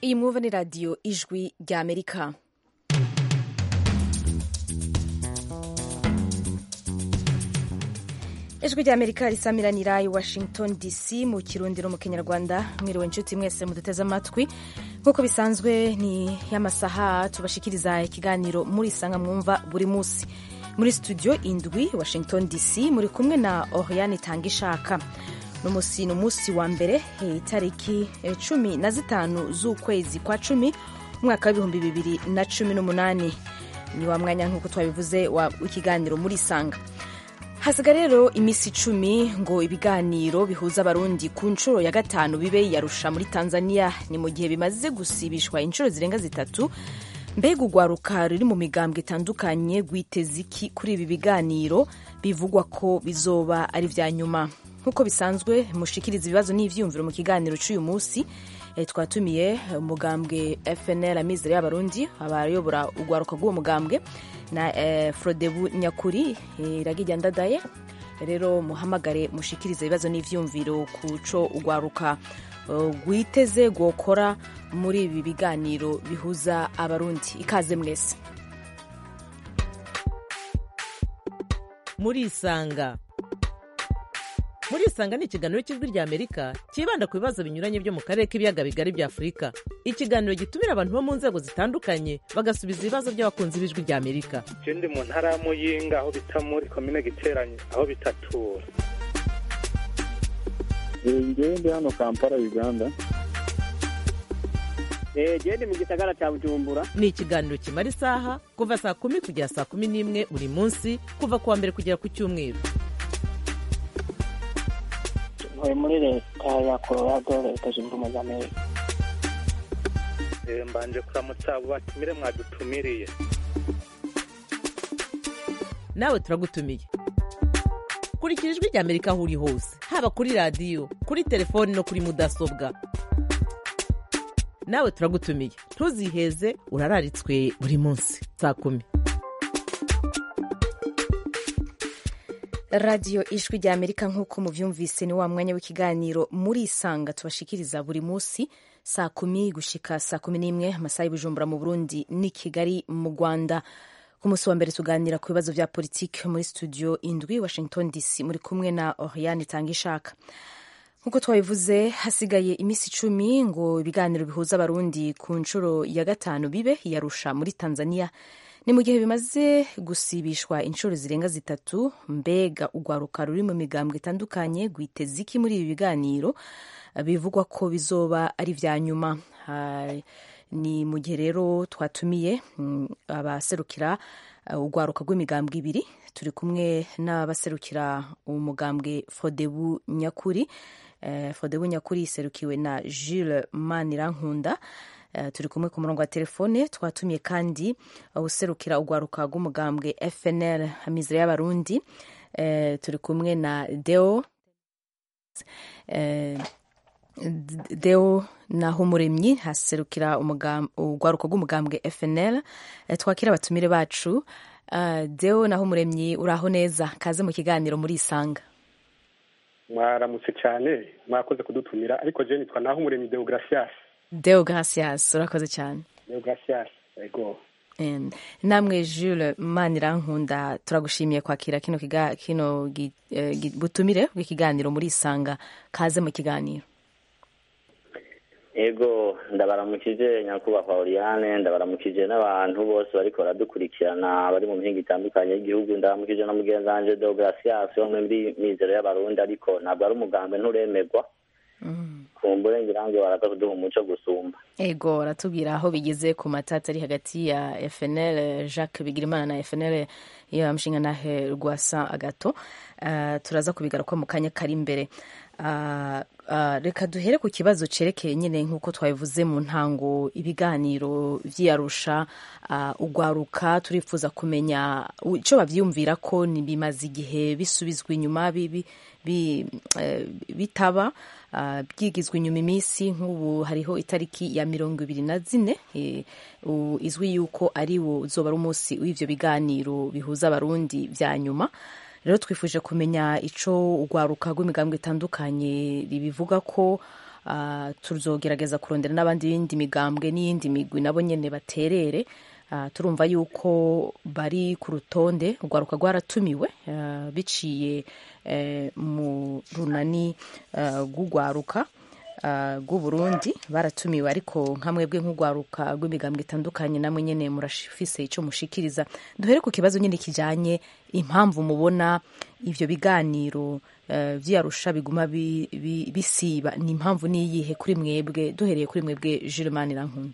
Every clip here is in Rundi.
iyi mwumva ni radiyo ijwi rya amerika ijwi rya amerika risamiranira i washington dc mu kirundiro mu kinyarwanda mwiriwe inshuti mwese muduteze amatwi nk'uko bisanzwe ni y'amasaha tubashikiriza ikiganiro muri sanga mwumva buri munsi muri studio indwi washington dc muri kumwe na oriane itanga ishaka n'umunsi ni umunsi wa mbere itariki cumi na zitanu z'ukwezi kwa cumi umwaka w'ibihumbi bibiri na cumi n'umunani ni wa mwanya nk'uko twabivuze w'ikiganiro muri sanga hasiga rero iminsi icumi ngo ibiganiro bihuza abarundi ku nshuro ya gatanu bibe yarusha muri tanzania ni mu gihe bimaze gusibishwa inshuro zirenga zitatu mbega urwaruka ruri mu migambwe itandukanye rwiteze iki kuri ibi biganiro bivugwa ko bizoba ari vya nyuma nk'uko bisanzwe mushikiriza ibibazo n'ivyiyumviro mu kiganiro c'uyu munsi e, twatumiye umugambwe fnl amizero y'abarundi abayobora urwaruka rw'uwo mugambwe na e, frodebu nyakuri iragirya e, ndadaye rero muhamagare mushikiriza ibibazo n'ivyiyumviro ku co urwaruka rwiteze rwokora muri ibi biganiro bihuza abarundi ikaze mwese murisanga murisanga ni ikiganiro cy'ijwi rya amerika cyibanda ku bibazo binyuranye byo mu karere k'ibiyaga bigari bya afurika ikiganiro gitumira abantu bo mu nzego zitandukanye bagasubiza ibibazo by'abakunzi b'ijwi rya amerika je ndi mu ntara ya muyinga aho bita muri komine giteranye aho bitatura ngewe ndi hano kampala uganda gende mu gisagara cya bujumbura ni ikiganiro kimara isaha kuva saa kumi kugera saa kumi n'imwe buri munsi kuva ku wa mbere kugera ku cyumweru ntuye muri leta ya colorado leta zunze ubumwe za amerika mbanje kuramutsa abo batumire mwadutumiriye nawe turagutumiye kurikira ijwi rya amerika aho uri hose haba kuri radiyo kuri telefoni no kuri mudasobwa nawe turagutumiye ntuziheze urararitswe buri munsi saa kumi radiyo ijwi rya amerika nk'uko muvyumvise ni wa mwanya w'ikiganiro muri isanga tubashikiriza buri munsi saa kumi gushika saa kumi n'imwe amasaha y'ubujumbura mu burundi n'i kigali mu rwanda ku munsi wa mbere tuganira ku bibazo vya politiki muri studio indwi washington dc muri kumwe na oriane itanga ishaka nk'uko twabivuze hasigaye iminsi icumi ngo ibiganiro bihuza abarundi ku nshuro ya gatanu bibe yarusha muri tanzania ni mu gihe bimaze gusibishwa inshuro zirenga zitatu mbega urwaruka ruri mu migambwe itandukanye rwiteze iki muri ibi biganiro bivugwa ko bizoba ari vya nyuma ni mu gihe rero twatumiye abaserukira urwaruka rw'imigambwe ibiri turi kumwe n'abaserukira umugambwe fodebu nyakuri fodebu nyakuri iserukiwe na jules manirankunda turi kumwe ku murongo wa telefone twatumiye kandi userukira urwaruka rw'umugambwe fnl amizero y'abarundi turi kumwe na deo deo naho umuremyi haserukira urwaruka rw'umugambwe fnl twakira abatumire bacu deo naho umuremyi uraho neza kaze mu kiganiro muri isanga mwaramutse cyane mwakoze kudutumira ariko je nitwa naho umuremyi deo gracias deo gracias urakoze cyane deo gracias ego namwe jules manirankunda turagushimiye kwakira kino kino butumire bw'ikiganiro muri isanga kaze mu kiganiro ego ndabaramukije nyakubahwa oriane ndabaramukije n'abantu bose bariko baradukurikirana bari mu mihinga itandukanye y'igihugu ndabaramukije na mugenzi wanje deo gracias wo muri mizero y'abarundi ariko ntabwo ari umugambi nturemerwa kumbure ngira ngo baraza kuduha umuco gusumba ego aratubwira aho bigeze ku matata ari hagati ya fnl jacques bigirimana na fnl iyo mushinga nahe rwasa agato uh, turaza kubigaruka mu kanya kari imbere uh, uh, reka duhere ku kibazo cerekeye nyine nk'uko twabivuze mu ntango ibiganiro vy'iyarusha ugwaruka turifuza kumenya ico bavyumvira ko bimaze igihe bisubizwa inyuma bitaba byigizwe inyuma iminsi nk'ubu hariho itariki ya mirongo ibiri na zine izwi yuko ari wo uzoba ari umunsi w'ivyo biganiro bihuza abarundi vya nyuma rero twifuje kumenya ico urwaruka rw'imigambwe itandukanye ribivuga ko ah, tuzogerageza kurondera n'abandi bindi migambwe n'iyindi migwi nabo nyene baterere Ah, turumva yuko bari ku rutonde urwaruka rwaratumiwe ah, biciye eh, mu runani ah, rw'urwaruka ah, rw'uburundi baratumiwe ariko nka mwebwe nk'urwaruka rw'imigambwe itandukanye namwe nyene murafise ico mushikiriza duhere ku kibazo nyene kijanye impamvu mubona ivyo biganiro eh, vy'arusha biguma bi- bi- bisiba ni impamvu niyihe kuri mwebwe duhereye kuri mwebwe Jules Manirankunda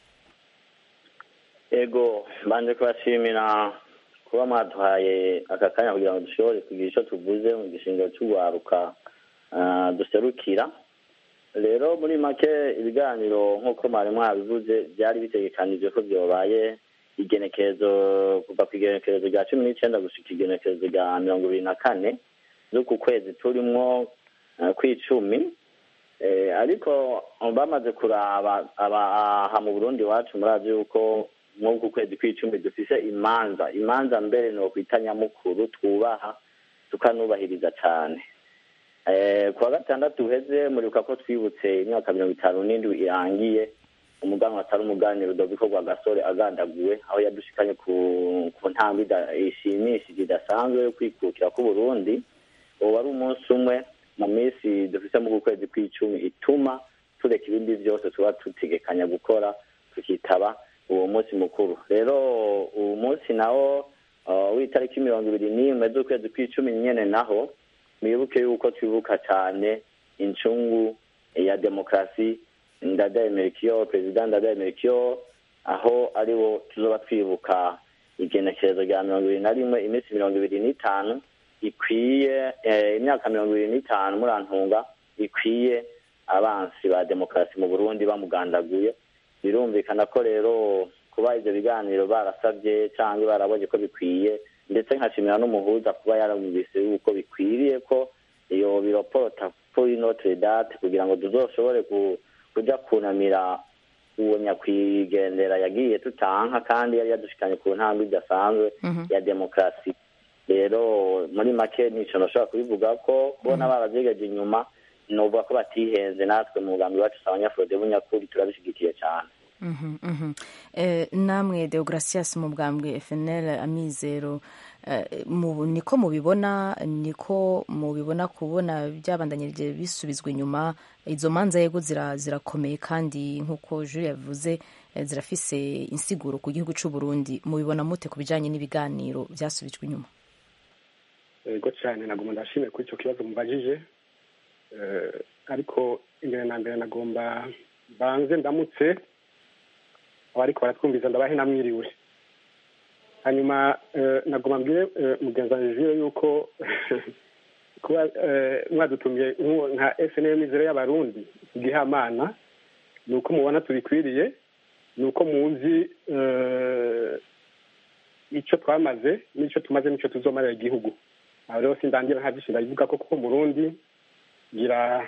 ego mbanje kubashimira kuba mwaduhaye aka kanya kugira ngo dushobore kugira icyo tuvuze mu gishingiro cy'urwaruka ah, duserukira rero muri make ibiganiro nk'uko mwari mwabivuze byari bitegekanijwe ko byobaye igenekerezo kuva ku igenekerezo rya cumi n'icyenda gushika igenekerezo rya mirongo ibiri na kane z'uku kwezi turimwo ah, kw'icumi Eh, ariko bamaze kuraba abaha mu burundi iwacu murazi yuko nk'uku kwezi kw'icumi dufise imanza imanza mbere ni ukwita nyamukuru twubaha tukanubahiriza cane Eh, ku wa gatandatu uheze muribuka ko twibutse imyaka mirongo itanu n'indwi irangiye umuganwa atari umuganiro Rudoviko Rwagasore agandaguwe aho yadushikanye ku ku ntambwe ida- ishimishije idasanzwe yo kwikukira k'uburundi ubu wari umunsi umwe mu minsi dufise mu kwezi kw'icumi ituma tureka ibindi byose tuba tutegekanya gukora tukitaba uwo munsi mukuru rero uwo munsi nawo uh, w'itariki mirongo ibiri n'imwe z'ukwezi kw'icumi nyene naho mwibuke yuko twibuka cyane incungu ya demokarasi ndadaye merikiyo perezida ndadaye merikiyo aho ariwo tuzoba twibuka igenekerezo rya mirongo ibiri na rimwe iminsi mirongo ibiri n'itanu ikwiye eh, imyaka mirongo ibiri n'itanu murantunga ikwiye abansi ba demokarasi mu burundi bamugandaguye birumvikana ko rero kuba ivyo biganiro barasabye cyangwa barabonye ko bikwiye ndetse nkashimira n'umuhuza kuba yarumvise yuko bikwiriye ko iyo biroporota kuri notre date kugira ngo tuzoshobore ku- kuja kunamira uwo nyakwigendera yagiye tutanka kandi yari yadushikanye ku ntambwe idasanzwe ya demokarasi rero muri make nico nashobora kubivuga ko kubona baravyegeje inyuma novuga ko batihenze natwe mu mugambi wacu sa abanyafurode b'unyakuri turabishigikiye cane Mhm, mhm. Eh, namwe Deogratias mu bwambwe FNL amizero eh, mu- niko mubibona niko mubibona kubona byabandanyirije bisubizwa inyuma izo manza yego zira- zirakomeye kandi nk'uko Jules yavuze eh, zirafise insiguro ku gihugu c'u Burundi mubibona mute ku bijanye n'ibiganiro byasubijwe inyuma yego cyane nagomba ndashimire kuri icyo kibazo mubajije Eh, ariko imbere na mbere nagomba banze ndamutse abariko baratwumviza ndabahe namwiriwe hanyuma eh, nagomba mbwire eh, mugenzi wanjye Jules yuko kuba eh, mwadutumye nk'uwo- nka snm mizero y'abarundi igihamana ni uko mubona tubikwiriye ni uko muzi eh, icyo twamaze n'icyo tumaze n'icyo tuzomarira igihugu aho rero sindangira nta byinshi ndabivuga ko kuko murundi ngira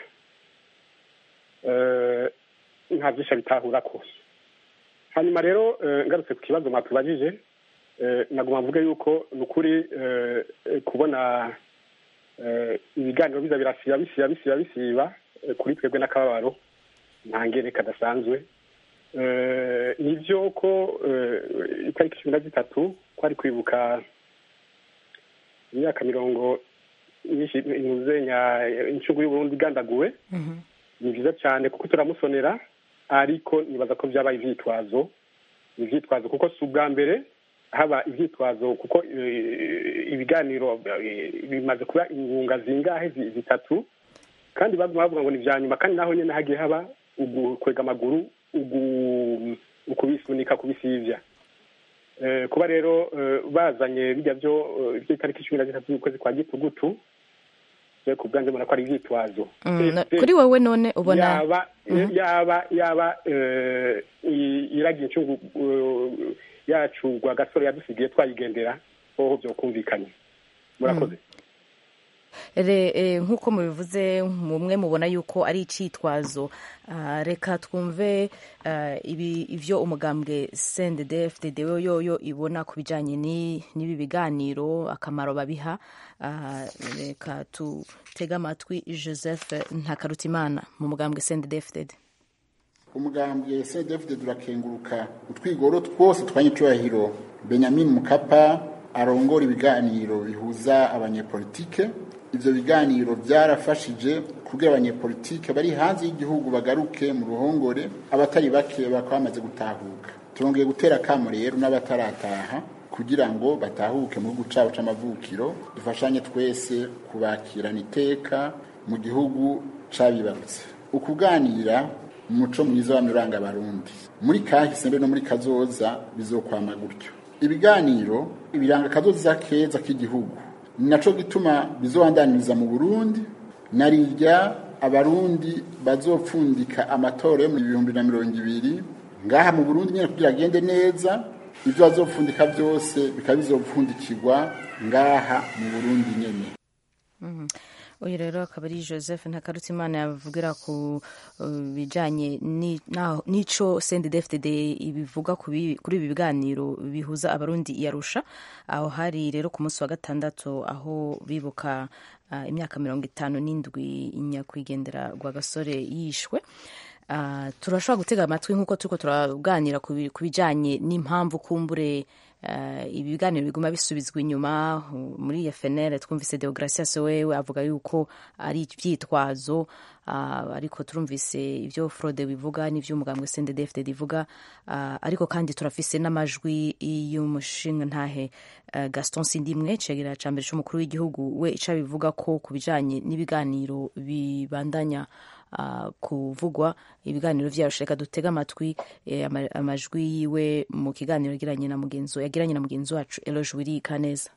eh, nta byinshi abitahura ko hanyuma rero eh, ngarutse ku kibazo mwatubajije eh, nagomba mvuge yuko ni ukuri eh, eh, kubona eh, ibiganiro biza birasiba bisiba bisiba bisiba eh, kuri twebwe n'akababaro nta ngere kadasanzwe Eh, nivyo ko eh, itariki cumi na zitatu kwari kwibuka imyaka mirongo myinshi inuzenya incungu y'uburundi igandaguwe ni vyiza cyane kuko turamusonera ariko nibaza ko vyabaye ivyitwazo ni ivyitwazo kuko si ubwa mbere haba ivyitwazo kuko eh, ibiganiro eh, bimaze kuba ingunga zingahe zi- zitatu kandi baguma bavuga ngo ni vya nyuma kandi naho nyene hagiye haba ugukwega amaguru ugu- ukubisunika kubisivya Eh, kuba rero eh, bazanye bijya byo eh, by'itariki cumi na zitatu z'ukwezi kwa gitugutu je ku bwanjye mbona ko ari ivyitwazo Mm, no- Ese kuri wowe none ubona yaba yaba yaba eh, i- iragiye incungu eh, yacu rwa gasore yadusigiye twayigendera hoho byokumvikanye murakoze Re- eh, nk'uko mubivuze mumwe mubona yuko ari icitwazo Ah, reka twumve ah, ibi ivyo umugambwe CNDD-FDD yoyo ibona ku bijanye ni- n'ibi biganiro akamaro babiha Ah, reka tutege amatwi Joseph Ntakarutimana mu mugambwe CNDD-FDD umugambwe cdfd turakenguruka utwigoro twose twanyicubahiro benyamin mukapa arongora ibiganiro bihuza abanyepolitike ivyo biganiro byarafashije kugira abanyepolitike bari hanze y'igihugu bagaruke mu ruhongore abatari bake bakaba bamaze gutahuka turongeye gutera akamo rero n'abatarataha kugira ngo batahuke mu gihugu cabo c'amavukiro dufashanye twese kubakirana iteka mu gihugu cabibarutse ukuganira umuco mwiza w'amuranga abarundi muri kahise mbe no muri kazoza bizokwama gutyo ibiganiro ibiranga kazoza keza k'igihugu ni naco gituma bizobandaniriza mu burundi narirya abarundi bazopfundika amatora yo mu bihumbi na mirongo ibiri ngaha mu burundi nyene kugira agende neza ivyo bazopfundika byose bikaba bizopfundikirwa ngaha mu burundi nyene uyu rero akaba ari joseph ntakarutimana yavugira ku uh, bijanye ni- naho- n'ico cndd ibivuga ku bi- kuri ibi biganiro bihuza abarundi i arusha aho hari rero ku munsi wa gatandatu aho bibuka uh, imyaka mirongo itanu n'indwi nyakwigendera rwa gasore yishwe Uh, turashobora gutega amatwi nk'uko turiko turaganira ku bi- ku bijanye n'impamvu kumbure uh, ibi biganiro biguma bisubizwa inyuma uh, muri FNL twumvise Deogracias wewe avuga yuko ari ivyitwazo uh, ariko turumvise ivyo Frode bivuga n'ivyo umugambwe CNDD-FDD ivuga uh, ariko kandi turafise n'amajwi y'umushinga ntahe uh, Gaston Sindimwe cegera ca mbere c'umukuru w'igihugu we ica bivuga ko ku bijanye n'ibiganiro bibandanya uh, kuvugwa ibiganiro vyarusha reka dutega amatwi eh, ama- amajwi yiwe mu kiganiro yagiranye na mugenzi yagiranye na mugenzi wacu Eloge Wirika neza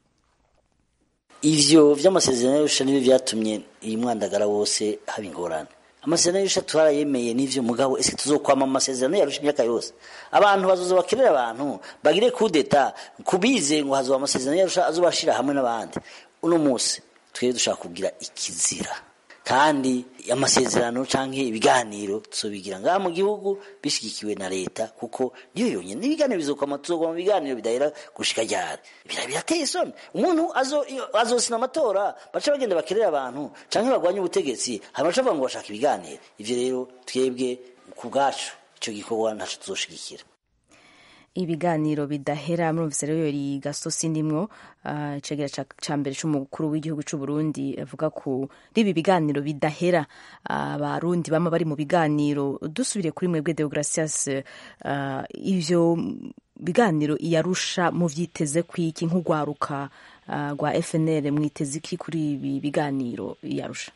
ivyo vy'amasezerano y'arusha nibyo vyatumye iyi mwandagara wose haba ingorane amasezerano y'arusha twarayemeye n'ivyo mugabo ese tuzokwama mu masezerano y'arusha imyaka yose abantu bazoza bakenera abantu bagire kudeta kubize ngo hazoba amasezerano y'arusha azobashira hamwe n'abandi uno munsi twebwe dushaka kugira ikizira kandi amasezerano canke ibiganiro tuzobigira ngaha mu gihugu bishigikiwe na leta kuko niyo yonyene n'ibiganiro bizokwama tuzogwa mu biganiro bidahera gushika ryari bira birateye isoni umuntu azo- iyo- azosina amatora baca bagenda bakerera abantu canke bagwanye ubutegetsi hama baca bavuga ngo bashaka ibiganiro ivyo rero twebwe ku bwacu ico gikorwa ntaco tuzoshigikira ibiganiro bidahera murumvise rero yori Gaston Sindimwo uh, icegera ca ca mbere c'umukuru w'igihugu c'u Burundi avuga ku ribi biganiro bidahera abarundi bama bari mu biganiro dusubire kuri mwebwe Deogracias uh, ivyo biganiro iyarusha mu vyiteze kwiki nk'ugwaruka uh, rwa FNL mwiteze iki kuri ibi biganiro iyarusha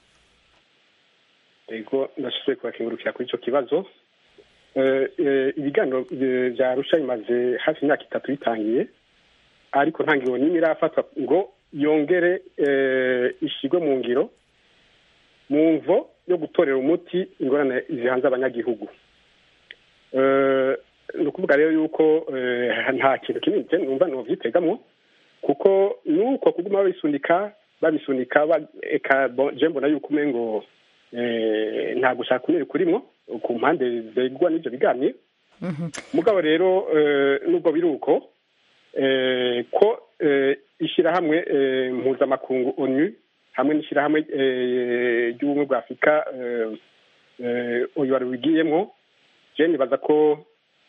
ego ndashoboye kubakengurukira kuri icyo kibazo Eh, eh, ibiganiro eh, vya arusha bimaze hafi imyaka itatu bitangiye ariko nta ngiro n'imwe irafatwa ngo yongere eh, ishigwe mu ngiro mu mvo yo gutorera umuti ingorane zihanze abanyagihugu Eh, ni ukuvuga rero yuko eh, nta kintu kinini je numva novyitegamwo kuko nuko kuguma babisunika babisunika ba- eka bo- je mbona yuko umengo eh, nta gushaka kunini kurimwo ku mpande zegwa n'ivyo biganiro mugabo rero eh, nubwo biri uko eh, ko eh, ishirahamwe eh, mpuzamakungu onu hamwe n'ishirahamwe eh, ry'ubumwe bwa afurika eh, eh, uyu wari wigiyemwo je nibaza ko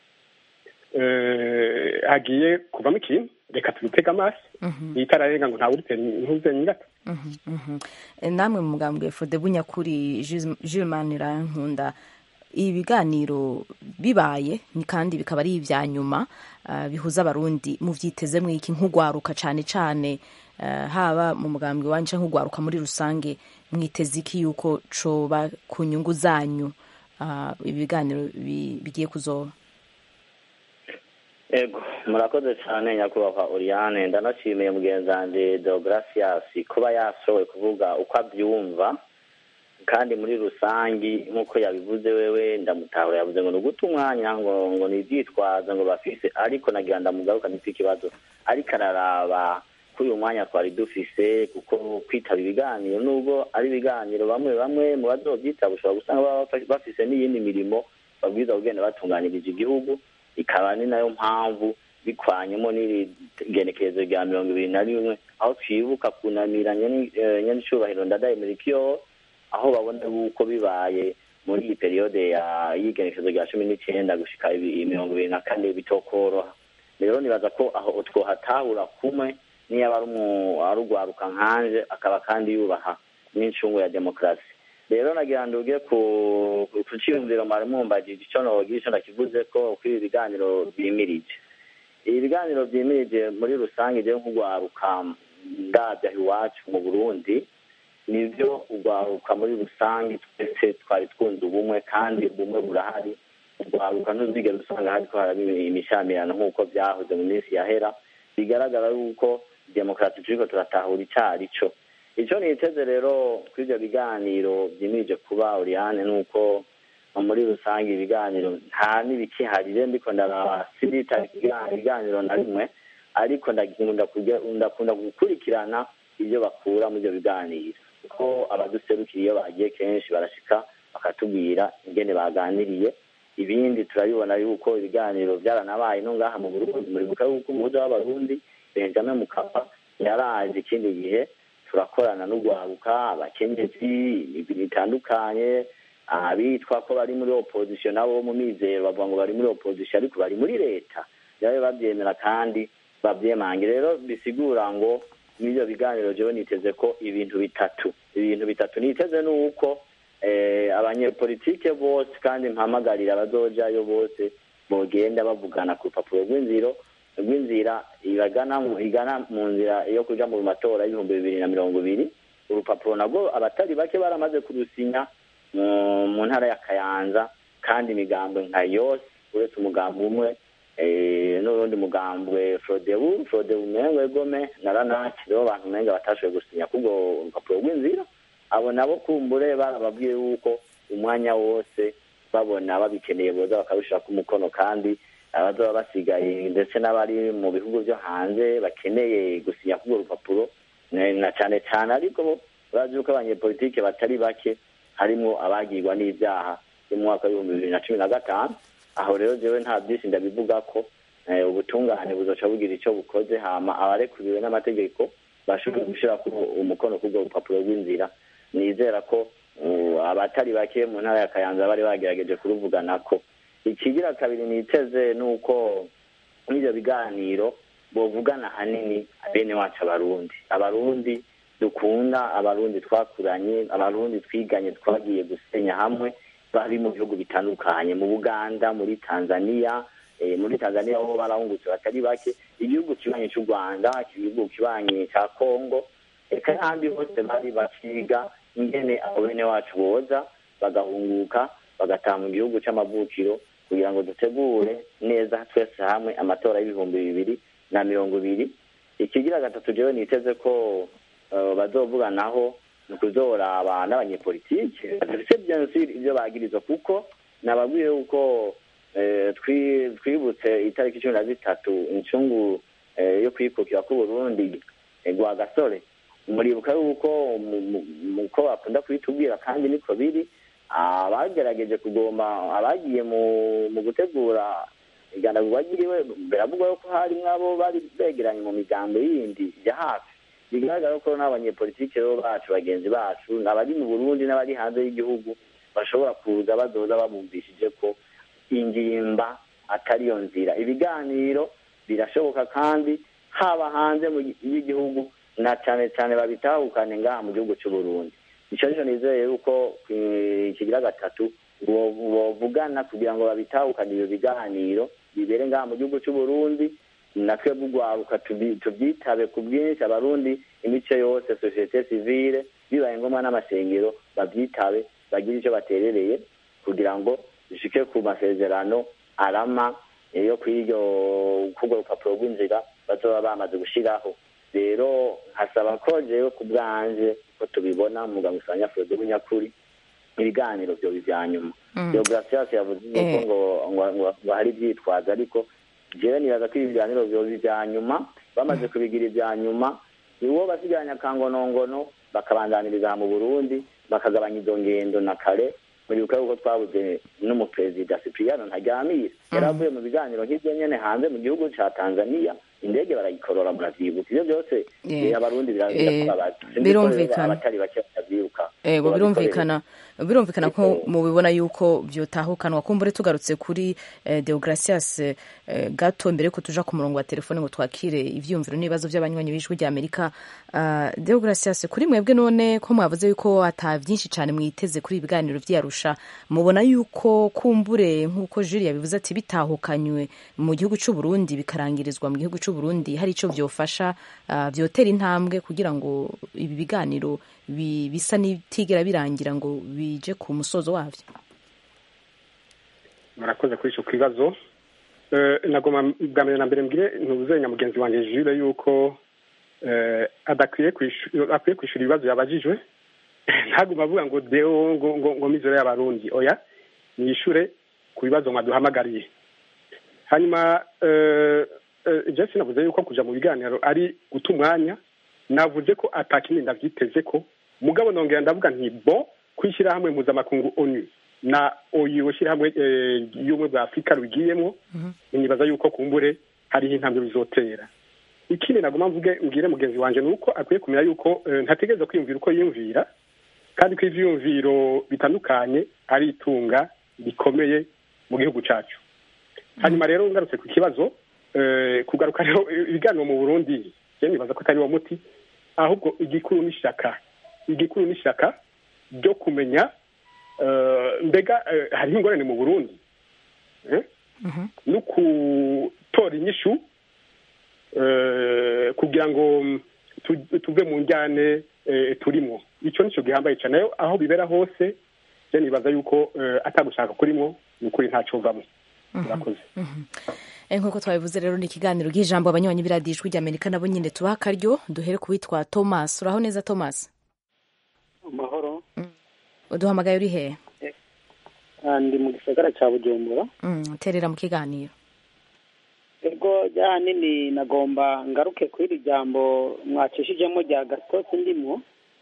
eh, hagiye kuvamo ikintu reka tubitege amaso itararenga ngo ntawuritera intuze nyirata Mhm, mhm. Eh, namwe mu mugambwe Frode Bunyakuri Jules Manirankunda ibiganiro bibaye ni kandi bikaba ari ibya nyuma uh, bihuza abarundi mu vyitezemwo iki nk'ugwaruka cane cane uh, haba mu mugambwe wanje canke nk'ugwaruka muri rusange mwiteze iki yuko coba ku nyungu zanyu uh, ibiganiro bi- bigiye kuzoba ego murakoze cyane nyakubahwa oriane ndanashimiye mugenzi wanjye deogratias kuba yashoboye kuvuga uko abyumva kandi muri rusangi nk'uko yabivuze wewe ndamutahura yavuze ngo ni uguta umwanya ngo ngo ni ibyitwazo ngo bafise ariko nagira ndamugaruka nifite ikibazo ariko araraba kuri uyu mwanya twari dufise kuko kwitaba ibiganiro nubwo ari ibiganiro bamwe bamwe mu bazobyitaba ushobora gusanga baba bafise n'iyindi mirimo babwiza kugenda batunganiriza igihugu ikaba ni nayo mpamvu bikwanyemo n'iri genekerezo rya mirongo ibiri na rimwe aho twibuka kunamira nyanicubahiro ndadaye murikiyo aho babona yuko bibaye muri iyi periyode y'igenekerezo rya cumi n'icyenda gushika mirongo ibiri na kane bitokoroha rero nibaza ko aho twohatahura kumwe niyo aba ari urwaruka nkanje akaba kandi yubaha n'incungu ya demokarasi rero nagira ngo uge ku cyiyumviro mwari mumbagije icyo nogira icyo ndakivuze ko kuri ibi biganiro byimirije ibi biganiro byimirije muri rusange igihe nk'urwaruka ndabya iwacu mu burundi nibyo urwaruka muri rusange twese twari twunze ubumwe kandi ubumwe burahari urwaruka ntuzigere usanga hari ko haraba imishamirano nk'uko byahoze mu minsi yahera bigaragara yuko demokarasi turiko turatahura icari co icyo niteze rero kuri ibyo biganiro byimirije kuba Oriane ni uko muri rusange ibiganiro nta n'ibikiharire ndiko ndaraba sinitaba ibiganiro na rimwe ariko ndakunda gukurikirana ibyo bakura muri ibyo biganiro kuko abaduserukira iyo bagiye kenshi barashika bakatubwira ingene baganiriye ibindi turabibona yuko ibiganiro byaranabaye no ngaha mu burundi muribuka yuko umuhuza w'abarundi benjamin mukapa yaraje ikindi gihe turakorana n'urwaruka abakenyezi imibiri itandukanye abitwa ko bari muri opozisiyo nabo mu mizero bavuga ngo bari muri opozisiyo ariko bari muri leta rero babyemera kandi babyemange rero bisigura ngo n'ibyo biganiro jewe niteze ko ibintu bitatu ibintu bitatu niteze ni uko abanyepolitike bose kandi mpamagarira abazojayo bose bogenda bavugana ku rupapuro rw'inziro rw'inzira igana mu nzira yo kuja mu matora y'ibihumbi bibiri na mirongo ibiri urupapuro nabwo abatari bake baramaze kurusinya mu ntara ya kayanza kandi imigambwe nka yose uretse umugambi umwe n'urundi mugambwe frodebu frodebu umengo egome na ranaki rero abantu umenga batashoboye gusinya kubwo urupapuro rw'inzira abo nabo kumbure barababwiye yuko umwanya wose babona babikeneye boza bakabishirako umukono kandi abazoba basigaye ndetse n'abari mu bihugu byo hanze bakeneye gusinya k'urwo rupapuro na cyane cyane ariko bazi yuko abanyepolitike batari bake harimo abagirwa n'ibyaha byo mu mwaka w'ibihumbi bibiri na cumi na gatanu aho rero jewe nta byinshi ndabivuga ko ubutungane buzoca bugira icyo bukoze hama abarekuriwe n'amategeko bashobora gushyira umukono k'urwo rupapuro rw'inzira nizera ko abatari bake mu ntara ya kayanza bari bagerageje kuruvugana ko ikigira kabiri niteze ni uko muri ibyo biganiro bovugana hanini bene wacu abarundi abarundi dukunda abarundi twakuranye abarundi twiganye twagiye gusenya hamwe bari mu bihugu bitandukanye mu buganda muri tanzania muri tanzania ho barahungutse batari bake igihugu kibanyi cy'u rwanda igihugu kibanyi cya kongo reka n'ahandi hose bari bakiga ingene abo bene wacu boza bagahunguka bagataha mu gihugu cy'amavukiro kugira ngo dutegure neza twese hamwe amatora y'ibihumbi bibiri na mirongo ibiri ikigira gatatu jewe niteze ko bazovuganaho ni ukuzoraba n'abanyepolitike badafite byensiri ibyo bagirizwa kuko nababwiye yuko twibutse itariki cumi na zitatu incungu yo kwikukira k'uburundi rwa gasore muribuka yuko uko bakunda kubitubwira kandi niko biri abagerageje kugomba abagiye mu gutegura iganagurwa ryiriwe biravugwa yuko harimwo abo bari begeranye mu migambo yindi ya hafi bigaragara ko n'abanyepolitike rero bacu bagenzi bacu abari mu burundi n'abari hanze y'igihugu bashobora kuza bazoza babumvishije ko ingimba atari yo nzira ibiganiro birashoboka kandi haba hanze y'igihugu na cyane cyane babitahukane ngaha mu gihugu cy'u Burundi icyo nicyo nizeye yuko ikigira gatatu bovugana kugira ngo babitahukane ibyo biganiro bibere ngaha mu gihugu cy'u Burundi natwe bugwaruka tubyitabe ku bwinshi abarundi imico yose sosiyete sivile bibaye ngombwa n'amasengero babyitabe bagire icyo baterereye kugira ngo dushike ku masezerano arama yo kw'iryo k'urwo rupapuro rw'inzira bazoba bamaze gushyiraho rero nkasaba ko jewe ku bwanje ko tubibona muganga usanga frode w'inyakuri ibiganiro byo bya nyuma deogratias yavuze yuko ngo ngo hari ibyitwazo ariko jewe nibaza ko ibi biganiro byo bya nyuma bamaze kubigira ibya nyuma niwo basigaranye akangonongono bakabandaniriza aha mu burundi bakagabanya izo ngendo na kare muribuka yuko twabuze n'umuperezida Cipriano Ntaryamira yari avuye mu biganiro nk'ibyo nyene hanze mu gihugu ca Tanzania indege barayikorora muravyibuka ivyo byose Yeah. eh, abarundi bira- Eh, birakubabaza Sinzi ko rero birumvikana. abatari bake batavyibuka ego ngo birumvikana birumvikana ko mubibona yuko vyotahukanwa kumbure tugarutse kuri eh, Deogracias eh, gato mbere ko tuja ku murongo wa telefone ngo twakire ivyumviro n'ibibazo by'abanywanyi b'ijwi rya Amerika uh, Deogracias kuri mwebwe none ko mwavuze yuko ata vyinshi cane mwiteze kuri ibiganiro vy'Arusha mubona yuko kumbure nk'uko Julie yabivuze ati bitahukanywe mu gihugu c'u Burundi bikarangirizwa mu gihugu c'u Burundi hari ico vyofasha uh, vyotera intambwe kugira ngo ibi biganiro bi- bisa n'ibitigera birangira ngo bije ku musozo wavyo murakoze kuri icyo kibazo Eh, nagoma bwa mbere na mbere mbwire ntuzenya mugenzi wanjye Jules yuko eh, adakwiye kwishu- akwiye kwishura ibibazo yabajijwe ntaguma avuga ngo deo ngo ngo ngo mizero y'abarundi oya niyishure ku bibazo mwaduhamagariye hanyuma eh, eh, je sinavuze yuko kuja mu biganiro ari guta umwanya navuze ko atakindi ndavyiteze ko mugabo nongera ndavuga nti bo kwishyira hamwe mpuzamakungu onu na oyu shyirahamwe eh, y'ubumwe bwa afurika rugiyemo nibaza yuko kumbure hariho intambwe bizotera ikindi naguma mvuge mbwire mugenzi wanje ni uko akwiye kumenya yuko eh, ntategereza kwiyumvira uko yiyumvira kandi ko ivyiyumviro bitandukanye ari itunga rikomeye mu gihugu cacu hanyuma rero ngarutse ku kibazo eh, kugaruka rero ibiganiro mu burundi je nibaza ko atari wo muti ahubwo igikuru n'ishaka igikuru n'ishaka ryo kumenya eh, mbega eh, hariho ingorane mu burundi eh? no gutora inyishu eh, kugira ngo mm, tu- tuve mu njyane eh, turimo icyo nicyo gihambaye cyane Aho- aho bibera hose je nibaza yuko eh, atagushaka kurimo ni ukuri ntacovamwo murakoze Eh, nk'uko twabivuze rero ni ikiganiro ry'ijambo abanywanyi b'iradiyo ijwi rya Amerika nabo nyine tubaha akaryo duhere ku witwa Thomas uraho neza Thomas amahoro uduhamagaye uri hehe Ah, ndi mu gisagara cya bujumbura Mm, terera mu kiganiro ego ryahanini nagomba ngaruke kuri iri jambo mwacishijemo rya gatosi ndimo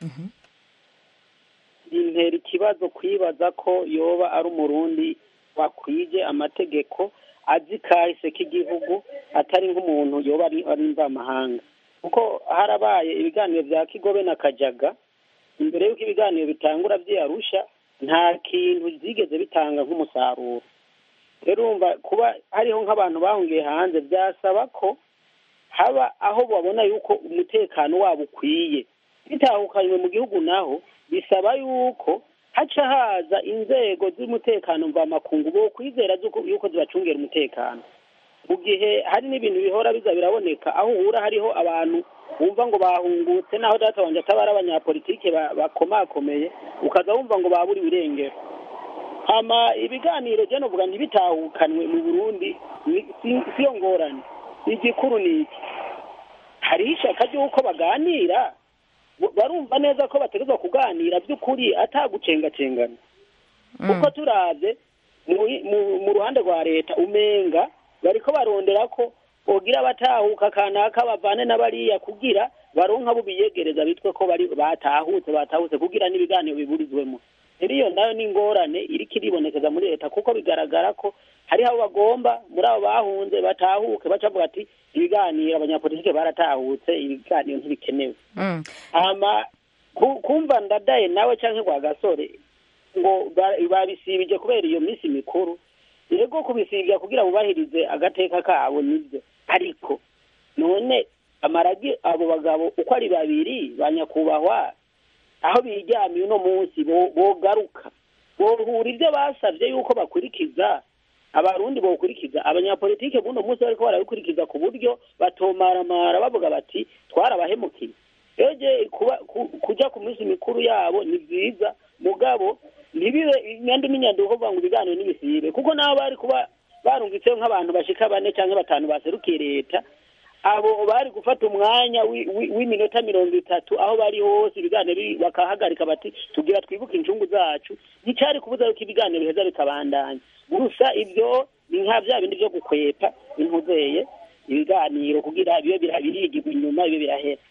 rintera ikibazo kwibaza ko yoba ari umurundi wakwije amategeko azi kahise k'igihugu atari nk'umuntu yoba ari ari mvamahanga kuko harabaye ibiganiro bya kigobe na kajaga imbere y'uko ibiganiro bitangura byiyarusha nta kintu byigeze bitanga nk'umusaruro rero urumva kuba hariho nk'abantu bahungiye hanze byasaba ko haba aho babona yuko umutekano wabo ukwiye bitahukanywe mu gihugu naho bisaba yuko haca haza inzego z'umutekano mvamakungu bo kwizera zuko- yuko zibacungera umutekano mu gihe hari n'ibintu bihora biza biraboneka aho uhura hariho abantu wumva ngo bahungutse naho data wanjye ataba ari abanyapolitike ba- bakomakomeye ukaza wumva ngo baburiwe irengero hama ibiganiro je novuga ntibitahukanwe mu burundi ni- si- siyo ngorane igikuru ni iki hariho ishaka ry'uko baganira bo- barumva neza ko bategerezwa kuganira by'ukuri atagucengacengana kuko turavye mu- mu- mu ruhande rwa leta umenga bariko barondera ko bogira batahuka kanaka bavane n'abariya kugira baronka abo biyegereza bitwe ko bari batahutse batahutse kugira n'ibiganiro biburizwemo rero iyo nayo ni ingorane iriko iribonekeza muri leta kuko bigaragara ko hariho abo bagomba muri abo bahunze batahuke baca bavuga ati ibiganiro abanyapolitike baratahutse ibiganiro ntibikenewe Mm. hama ku- kumva ndadaye nawe canke rwa gasore ngo ba- babisibije kubera iyo minsi mikuru yego kubisibya kugira bubahirize agateka kabo nibyo ariko none amaragi abo bagabo uko ari babiri ba nyakubahwa aho biryamiye uno munsi bo- bogaruka bohura ibyo basavye yuko bakurikiza abarundi bokurikiza abanyapolitike buno munsi bariko barabikurikiza ku buryo batomaramara bavuga bati twarabahemukiye eje kuba ku- kuja ku minsi mikuru yabo ni vyiza mugabo ntibibe inyandi n'inyanduko kuvuga ngo ibiganiro n'ibisibe kuko nabo bari kuba barungitseho nk'abantu bashika bane canke batanu baserukiye leta abo bari gufata umwanya wi- wi- w'iminota mirongo itatu aho bari hose ibiganiro bi- bakahagarika bati tugira twibuke incungu zacu nticari kubuza yuko ibiganiro biheza bikabandanya gusa ibyo ni nka vya bindi vyo gukwepa impuzeye ibiganiro kugira bibe bira- birigirwa inyuma bibe birahera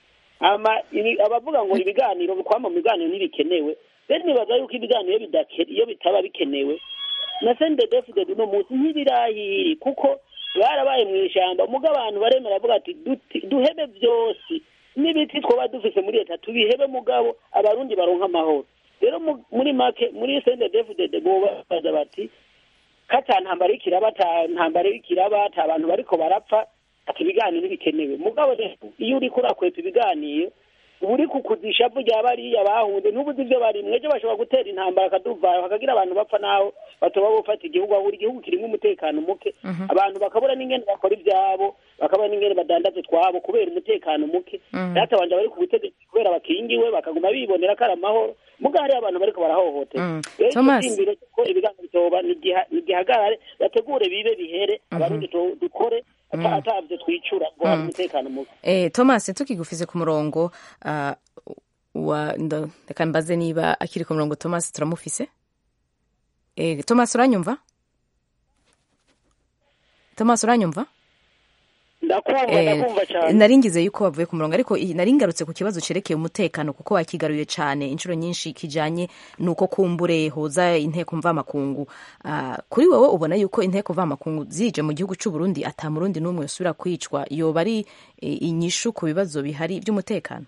ama ibi- abavuga ngo ibiganiro kwama mu biganiro ntibikenewe rero nibaza yuko ibiganiro iyo bidake- iyo bitaba bikenewe na sendedefuded uno munsi ntibirahiri kuko barabaye mu ishyamba muga abantu baremera bavuga ati "Duti- duhebe byose n'ibiti twoba dufise muri leta tubihebe mugabo abarundi baronka amahoro rero mu- muri make muri sendedefuded bobabaza bati kata ntambara y'ikiraba ata ntambara y'ikiraba ata abantu bariko barapfa ati ibiganiro bikenewe mugabo rero iyo uriko urakwepa ibiganiro uba uri kukuzisha vu rya bariya bahunze ntubuze ivyo barimwe ejo bashobora gutera intambara akaduvayo hakagira abantu bapfa naho batoba bofata igihugu ahura igihugu kirimo umutekano muke abantu bakabura n'ingene bakora ivyabo bakabura n'ingene badandaza utwabo kubera umutekano muke Mhm. databanje bari ku butegetsi kubera bakingiwe bakaguma bibonera ko ari amahoro muga hariyo abantu bariko barahohotera Mm. rero icyo Thomas. cyiyumviro ko ibiganiro bitoba nigiha- nigihagarare bategure bibe bihere abarundi tu- dukore ata- atavyo twicura ngo hari umutekano muke Eh, Thomas tukigufize ku murongo ah, wa ndo- reka mbaze niba akiri ku murongo Thomas turamufise eh, Thomas uranyumva Thomas uranyumva ndakumva Eh, ndakumva cyane nari ngize yuko wavuye ku murongo ariko i- nari ngarutse ku kibazo cerekeye umutekano kuko wakigaruye cyane inshuro nyinshi kijanye nuko kumbure hoza inteko mvamakungu Ah, kuri wowe ubona yuko inteko mvamakungu zije mu gihugu cy'u Burundi ata murundi n'umwe usubira kwicwa yoba ari eh, inyishu ku bibazo bihari by'umutekano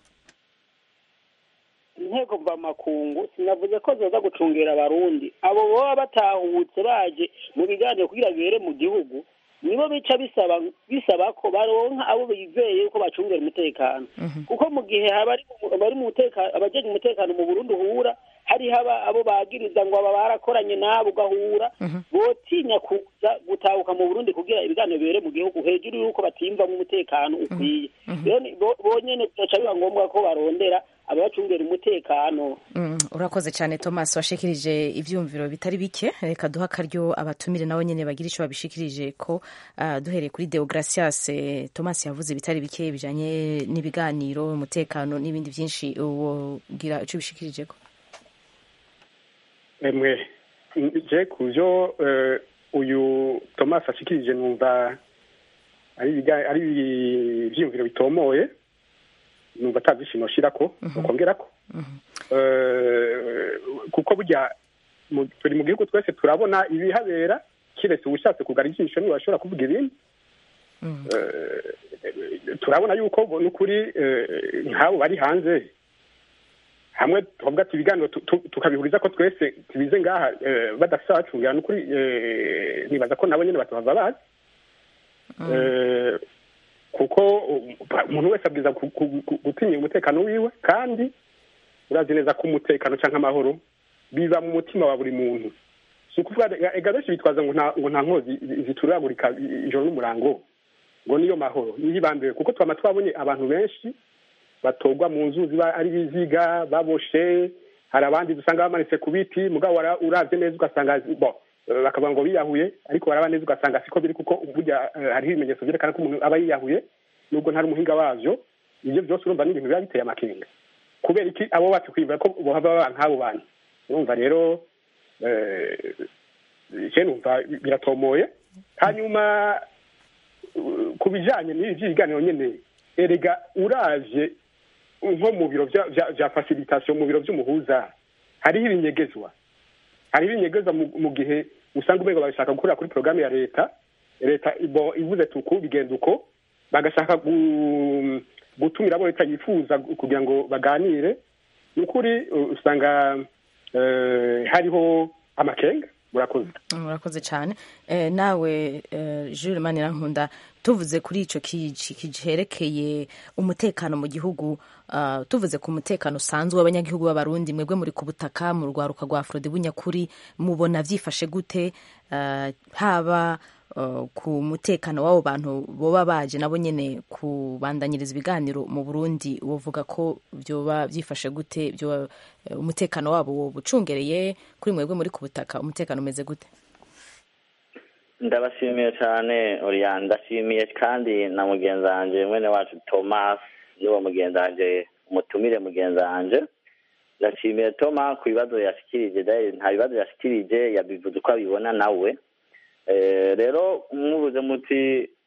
inteko mvamakungu sinavuze ko zoza gucungera abarundi abo baba batahutse baje mu biganiro kugira bibere mu gihugu nibo bica bisaba bisaba ko baronka abo bizeye ko bacungera umutekano kuko mu gihe haba ari mu- bari mu mutekano abajeje umutekano mu Burundi uhura hari haba abo bagiriza ngo aba barakoranye nabo ugahura botinya kuza gutahuka mu Burundi kugira ibiganiro bibere mu gihugu hejuru yuko batimvamo umutekano ukwiye rero ni- bo- bonyene bigaca biba ngombwa ko barondera ababacungera umutekano Mm, urakoze cyane Thomas washikirije ivyumviro bitari bike reka duha akaryo abatumire nabo nyene bagira ico babishikirije ko ah, duhereye kuri Deogracias eh, Thomas yavuze bitari bike bijanye n'ibiganiro umutekano n'ibindi byinshi wogira ico bishikirije ko emwe je kuvyo eh, uyu thomas ashikirije numva ari ibiga- ari ivyiyumviro bitomoye numva ata vyishimo shirako ukongerako Eh, kuko burya mu- turi mu gihugu twese turabona ibihabera kiretse uwushatse kugara ijisho niwe ashobora kuvuga ibindi Eh, turabona yuko n'ukuri eh, nk'abo bari hanze hamwe tuvuga ati ibiganiro tu- tu- tukabihuriza ko twese tubize ngaha eh, badafite abacungira n'ukuri eh, nibaza ko nabo nyene batuhava bazi Eh, kuko um, umuntu wese abwiza ku- ku- ku- gutinya umutekano wiwe kandi urazi neza ko umutekano canke amahoro biba mu mutima wa buri muntu si ukuvuga ega- ega benshi bitwaza ngo nta ngo nta nkozi zi- zituragurika i- ijoro n'umurango ngo niyo mahoro niyo ibambiwe kuko twama twabonye abantu benshi batogwa mu nzuzi ba- ari biziga baboshe hari abandi dusanga bamanitse ku biti mugabo wara- uravye neza ugasanga bo eh, bakavuga ngo biyahuye ariko waraba neza ugasanga siko biri kuko burya eh, hariho ibimenyetso vyerekana ko umuntu aba yiyahuye nubwo ntari umuhinga wavyo ivyo vyose urumva ni ibintu biba biteye amakenga kubera iki abo bacu kwibwira ko bohava baba nk'abo bantu urumva rero eh, je numva biratomoye hanyuma uh, ku bijanye n'ibi vy'ibiganiro nyene erega uravye nko mu biro vya- vya vya facilitation mu biro vy'umuhuza hariho ibinyegezwa hariho ibinyegezwa mu- mu gihe usanga umengo babishaka gukorera kuri porogaramu ya leta leta ibo ivuze tuku bigenda uko bagashaka gu- gutumira abo leta yifuza gu- kugira ngo baganire ni ukuri uh, usanga eh, hariho amakenga murakoze murakoze cyane eh, nawe eh, Jules Manirankunda tuvuze kuri ico kiji kijerekeye umutekano mu gihugu uh, tuvuze ku mutekano usanzwe w'abanyagihugu b'abarundi mwebwe muri ku butaka mu rwaruka rwa Frode bunyakuri mubona vyifashe gute uh, haba uh, ku mutekano w'abo bantu boba baje nabo nyene kubandanyiriza ibiganiro mu Burundi wovuga ko vyoba vyifashe gute vyoba eh, umutekano wabo woba ucungereye kuri mwebwe muri ku butaka umutekano umeze gute ndabashimiye cyane Oriane ndashimiye kandi na mugenzi wanjye mwene wacu Thomas niwo mugenzi wanjye umutumire mugenzi wanjye ndashimiye Thomas ku bibazo yashikirije dahil nta bibazo yashikirije yabivuze uko abibona nawe Eh, rero mubuze muti ku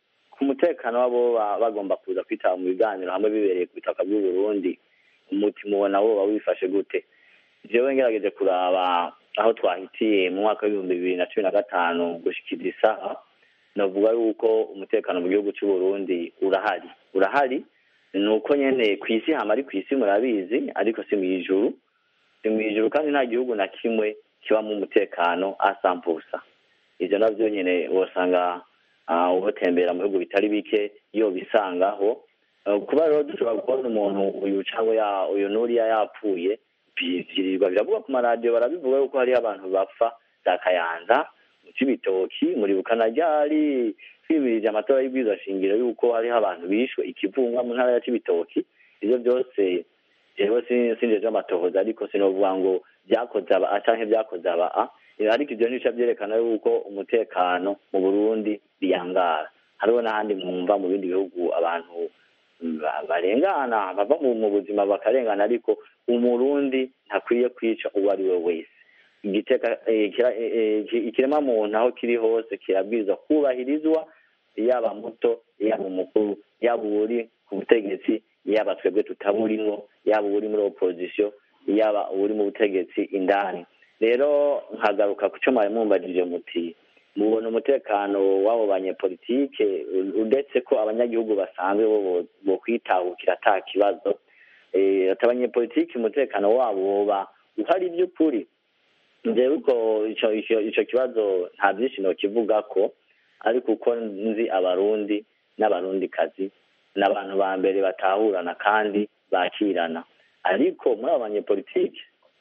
ku mutekano wabo ba- bagomba kuza kwitaba mu biganiro hamwe bibereye ku butaka bw'u Burundi umutima ubona woba wifashe gute jewe ngerageje kuraba aho twahitiye mu mwaka w'ibihumbi bibiri na cumi na gatanu gushikira isaha navuga yuko umutekano mu gihugu cy'u Burundi urahari urahari ni uko nyene ku isi hama ari ku isi murabizi ariko si mw'ijuru si mw'ijuru kandi nta gihugu na kimwe kibamo umutekano asampusa ivyo navyo nyene wosanga ah, ubutembera mu bihugu bitari bike iyo bisangaho Eh, kuba rero dushobora kubona umuntu uyu cyangwa ya- uyu nuriya yapfuye bi- vyirirwa biravuga ku maradiyo barabivuga yuko hariho abantu bapfa za kayanza mu cibitoki muri bukanajari twibirije amatora y'ibwirizwa shingiro yuko hariho abantu bishwe ikivunga mu ntara ya cibitoki ivyo byose jewe sin- sinjeje amatohoza ariko sinovuga ngo vyakoze aba a canke vyakoze aba a Eh, ariko ivyo ntibica vyerekana yuko umutekano mu burundi biyangara hariho n'ahandi mwumva mu bindi bihugu abantu ba- barengana bava mu mu buzima bakarengana ariko umurundi ntakwiye kwica uwo ari we wese igiteka eh, kira- eh, eh, ki- ikirema muntu aho kiri hose kirabwirizwa kubahirizwa yaba muto yaba umukuru yaba uri ku butegetsi yaba twebwe tutaburimwo yaba uri muri opposition yaba uri mu butegetsi indani rero nkagaruka ku cyo mwari mumbajije muti mubona umutekano w'abo banyepolitike u- uretse ko abanyagihugu basanzwe bo bo- bokwitahukira ata kibazo Eh, ati abanyepolitike umutekano wabo woba uhari by'ukuri njyewe uko ico ico ico kibazo nta byinshi nokivuga ko ariko uko nzi abarundi n'abarundikazi n'abantu ba mbere batahurana kandi bakirana ariko muri abo banyepolitike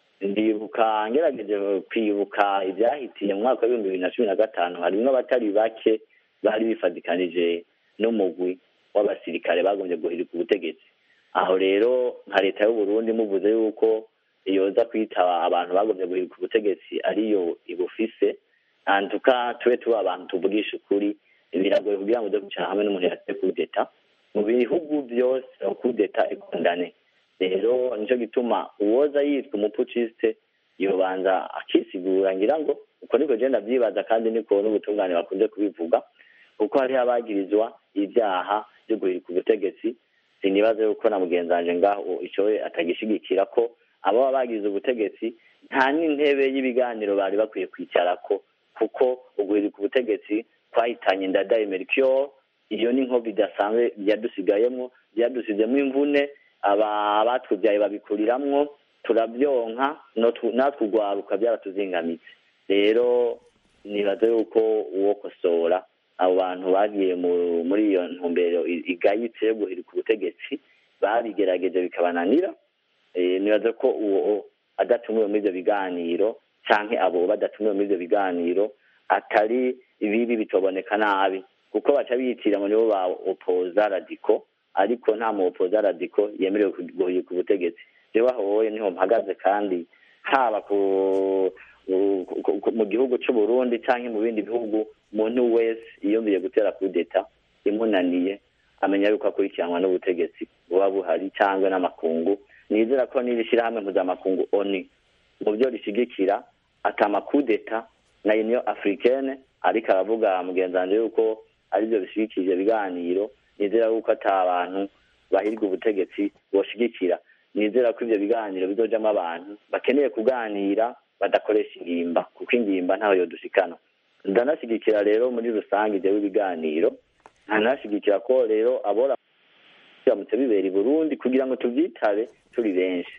ndibuka ngerageje kwibuka ibyahitiye mu mwaka w'ibihumbi bibiri na cumi na gatanu harimwo abatari bake bari bifatikanije n'umugwi w'abasirikare bagombye guhirika ubutegetsi aho rero nka leta y'u Burundi muvuze yuko yoza kwitaba abantu bagombye guhirika ubutegetsi ariyo ibufise antuka tube tuba abantu tuvugisha ukuri biragoye kugira ngo uje kwicara hamwe n'umuntu yatse kudeta mu bihugu byose kudeta ikundane rero nicyo gituma uwoza yitwa umupucisite yobanza akisigura ngira ngo uko niko genda byibaza kandi niko n'ubutungane bakunze kubivuga kuko hariho abagirizwa ibyaha byo guhirika ubutegetsi sinibaza yuko na mugenzi wanje ngaho icyo we atagishigikira ko abo baba bagize ubutegetsi nta n'intebe y'ibiganiro bari bakwiye kwicarako kuko uguhirika ubutegetsi twahitanye ndadaye mercure iyo ni nkovu idasanzwe yadusigayemo byadusizemo imvune aba batubyaye babikuriramwo turabyonka natwe urwaruka byaratuzingamitse rero nibaza yuko uwo kosora abo bantu bagiye muri iyo ntumbero igayitse yo guhirika ubutegetsi babigerageje bikabananira nibaza ko uwo adatumiwe muri ibyo biganiro cyangwa abo badatumiwe muri ibyo biganiro atari ibibi bitoboneka nabi kuko baca bitira ngo nibo ba opoza radiko ariko nta mu opoza radiko yemerewe guhirika ubutegetsi rero aho wowe niho mpagaze kandi haba ku mu gihugu cy'u Burundi cyangwa mu bindi bihugu umuntu wese yiyumviye gutera kudeta imunaniye amenya yuko akurikiranwa n'ubutegetsi buba buhari cyangwa n'amakungu nizera ko n'iri shyirahamwe mpuzamakungu oni mu byo rishyigikira atamakudeta na uniyo africaine ariko aravuga mugenzi wanjye yuko aribyo bishyigikije ibiganiro nizera yuko ata abantu bahirwa ubutegetsi boshigikira nizera ko ibyo biganiro bizojamo abantu bakeneye kuganira badakoresha ingimba kuko ingimba ntaho yodushikana ndanashyigikira rero muri rusange ibyo biganiro ntanashyigikira ko rero abora biramutse bibera i burundi kugira ngo tubyitabe turi benshi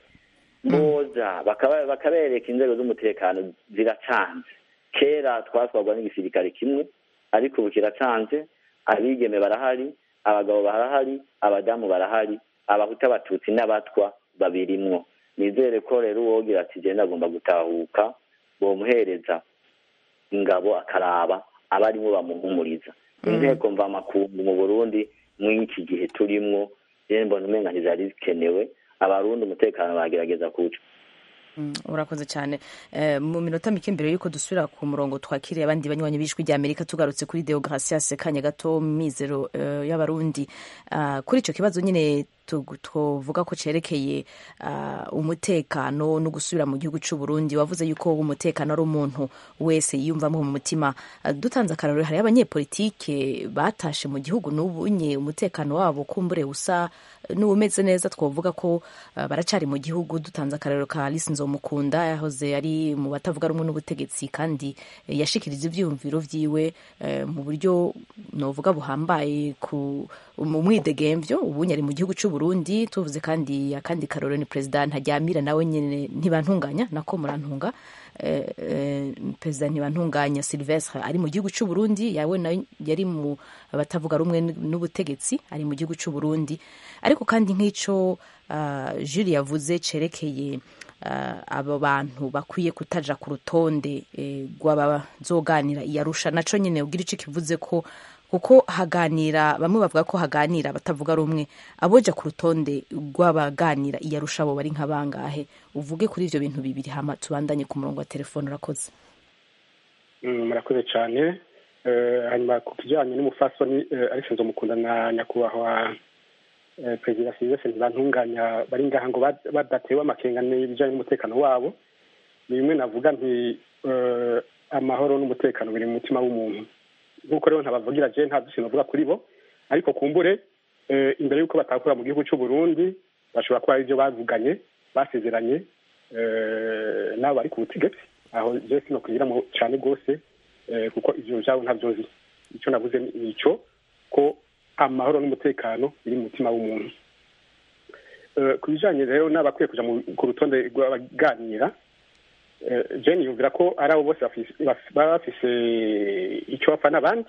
boza bakabereka inzego z'umutekano ziracanze kera twatwarwa n'igisirikare kimwe ariko ubu kiracanze abigeme barahari abagabo barahari abadamu barahari abahuta abatutsi n'abatwa babirimwo nizere ko rero uwogira ati genda agomba gutahuka bomuhereza ingabo akaraba aba arimo bamuhumuriza inteko mvamakungu mu burundi mw'iki gihe turimwo rero mbona umenga ntizari zikenewe abarundi umutekano bagerageza kuwuca urakoze cyane mu minota mike mbere y'uko dusubira ku murongo twakiriye abandi banywanyi b'ijwi rya amerika tugarutse kuri deogratias kanya gato mizero y'abarundi kuri icyo kibazo nyine twovuga ko cerekeye uh, umutekano no gusubira mu gihugu c'u Burundi wavuze yuko umutekano ari umuntu wese yiyumvamo mu mutima uh, dutanze akarorero hari abanyepolitike batashe mu gihugu n'ubunye umutekano wabo kumbure usa n'ubumeze neza twavuga ko uh, baracari mu gihugu dutanze akarorero ka Alice Nzomukunda yahoze ari mu batavuga rumwe n'ubutegetsi kandi eh, yashikiriza ivyiyumviro vyiwe eh, mu buryo novuga buhambaye ku mu mwidegemvyo ubunye ari mu gihugu c'u Burundi tuvuze kandi akandi karorero ni president Ntaryamira nawe nyene ntibantunganya nako murantunga eh, eh, president ntibantunganya Sylvestre ari mu gihugu c'u Burundi yawe nawe yari mu batavuga rumwe n'ubutegetsi ari mu gihugu c'u Burundi ariko kandi nk'ico uh, Jules yavuze cerekeye uh, abo bantu bakwiye kutaja ku rutonde eh, rw'abazoganira iyarusha naco nyene ugira ico kivuze ko kuko haganira bamwe bavuga ko haganira batavuga rumwe aboja ku rutonde rw'abaganira iyarusha abo bari nka bangahe uvuge kuri ivyo bintu bibiri hama tubandanye ku murongo wa telefone urakoze murakoze cyane hanyuma ku kijyanye n'umufasoni ariko nzomukunda na nyakubahwa perezida silvestre ntibantunganya bari ngaha ngo badatewe amakenga n'ibijyanye n'umutekano wabo ni bimwe navuga nti amahoro n'umutekano biri mu mutima w'umuntu nk'uko rero ntabavugira je nta byinshi navuga kuri bo ariko kumbure imbere y'uko batakura mu gihugu cy'u Burundi bashobora kuba ari byo bavuganye basezeranye n'abo bari ku butegetsi aho je sino kwigiramo cyane rwose kuko ivyo vyabo ntabyo nzi icyo navuze ni ico ko amahoro n'umutekano biri mu mutima w'umuntu ku bijanye rero n'abakwiye kuja ku rutonde rw'abaganira jeni yumvira ko ari abo bose baba bafise icyo bapfa n'abandi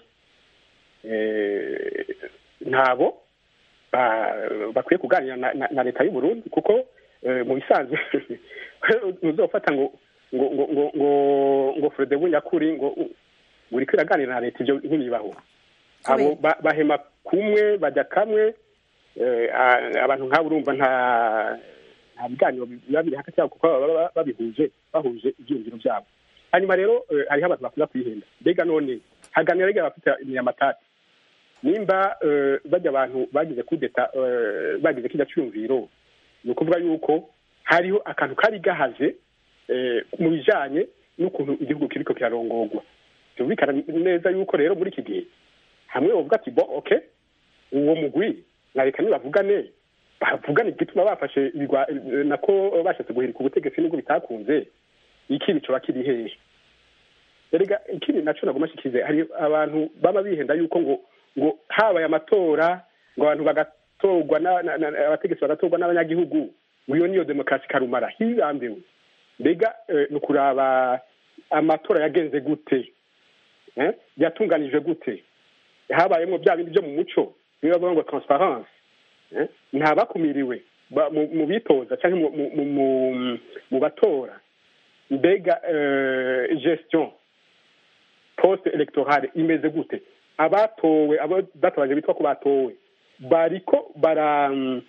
ntabo bakwiye kuganira na leta y'u Burundi kuko mu bisanzwe ntuzofata ngo ngo ngo ngo ngo ngo Frede Bunyakuri ngo buri kwiraganira na leta ibyo ntibibaho abo bahema kumwe bajya kamwe abantu nk'abo urumva nta nta biganiro biba biri hagati yabo kuko baba babihuje bahuje ibyiyumviro byabo hanyuma rero hariho abantu bakunda kwihenda mbega none haganira rega abafite imyamatati nimba bajya abantu bagize kudeta bagize kijya cyumviro ni ukuvuga yuko hariho akantu kari gahaze mu bijanye n'ukuntu igihugu kiriko kirarongorwa byumvikana neza yuko rero muri iki gihe hamwe bavuga ati bo okay uwo mugwi nareka nibavugane bavugane igituma bafashe nako bashatse guhirika ubutegetsi nubwo bitakunze ikibi coba kiri hehe erega ikindi naco nagoma shikize hari abantu baba bihenda yuko ngo ngo habaye amatora ngo abantu bagatorwa abategetsi bagatorwa n'abanyagihugu ngo iyo niyo demokarasi karumara hirambiwe mbega ni ukuraba amatora yagenze gute yatunganijwe gute habayemo bya bindi byo mu muco niyo bavuga ngo transparence nta bakumiriwe mu bitoza cyangwa mu batora mbega gestion poste electorale imeze gute abatowe abo databanje bitwa ko batowe bariko bara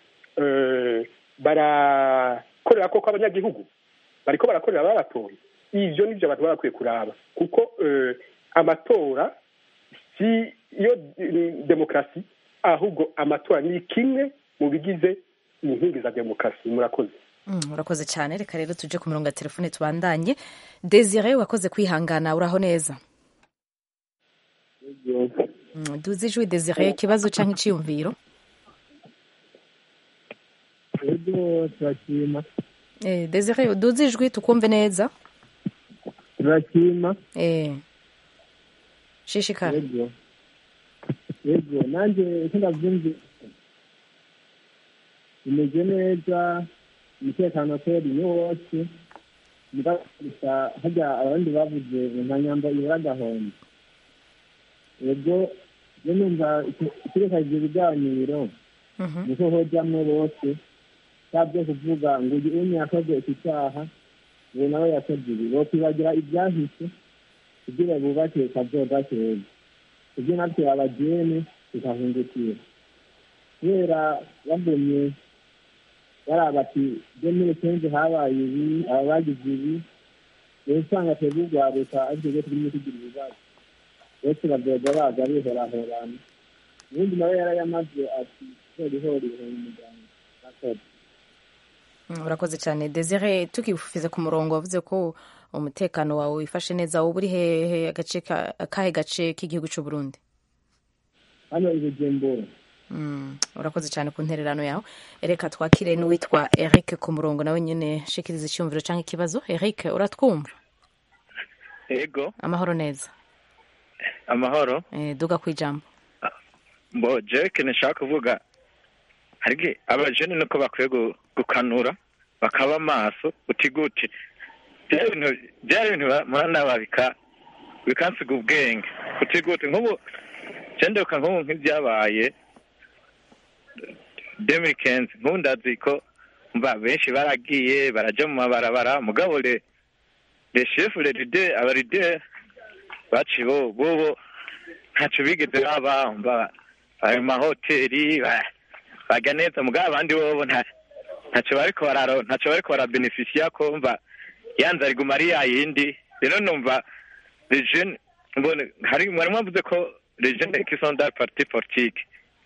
barakorera koko abanyagihugu bariko barakorera ababatoye ivyo nivyo abantu baba bakwiye kuraba kuko amatora si yo demokarasi ahubwo amatora ni kimwe mu bigize inkingi za demokarasi murakoze urakoze cyane reka rero tuje ku murongo wa telefone tubandanye desire wakoze kwihangana uraho neza duzi ijwi desire ikibazo cyangwa iciyumviro ego turashima desire duzi ijwi tukumve neza turashima shishikara ego ego nanjye icyo ndabyumvise bimeze neza umutekano kweri ni wose gusa hajya abandi bavuze nka nyamba ibura agahombo ego yo numva ikirekajije ibiganiro niko hojyamwo bose byo kuvuga ngo uyu umwe yakoze iki cyaha ubu nawe yakoze ibi bokwibagira ibyahise kugira bubake kazoza keza ibyo natwe abagene tukahungukira kubera bagumye baraba ati demire kenshi habaye ibi aba bagize ibi rero usanga twebwe urwaruka ariko rero turimo tugira ibibazo bose bazoga baza bihorahorana ubundi nawe yarayamaze ati hori hori hori umuryango Mm, urakoze cyane desire tukifuza ku murongo wavuze ko umutekano wawe wifashe neza wowe uri hehe agace ka- akahe gace k'igihugu cy'u burundi hano i bujumbura Mm, urakoze cyane ku ntererano yawe reka twakire n'uwitwa eric ku murongo nawe nyine shikiriza icyumviro cyangwa ikibazo eric uratwumva ego amahoro neza amahoro eh, duga ku ijambo mbo jeke nishaka kuvuga harige abajene nuko bakwiye gu- gukanura bakaba maso uti gute byari ibintu byari ibintu ba- murana bika bikansiga ubwenge uti gute nk'ubu cenderuka nk'ubu nk'ibyabaye demiri kenzi nk'ubu ndazi ko mba benshi baragiye baraja mu mabarabara mugabo le le shefu le lide abalide baciye bo bobo ntaco bigeze baba mba ayo mahoteli ba- barya neza mugabo abandi bobo nta ntaco bariko bararo ntaco bariko barabenefisiya ko mva yanze riguma ari yayindi rero numva les jeunes mbone hari mwari mwavuze ko les jeunes qui sont dans le parti politique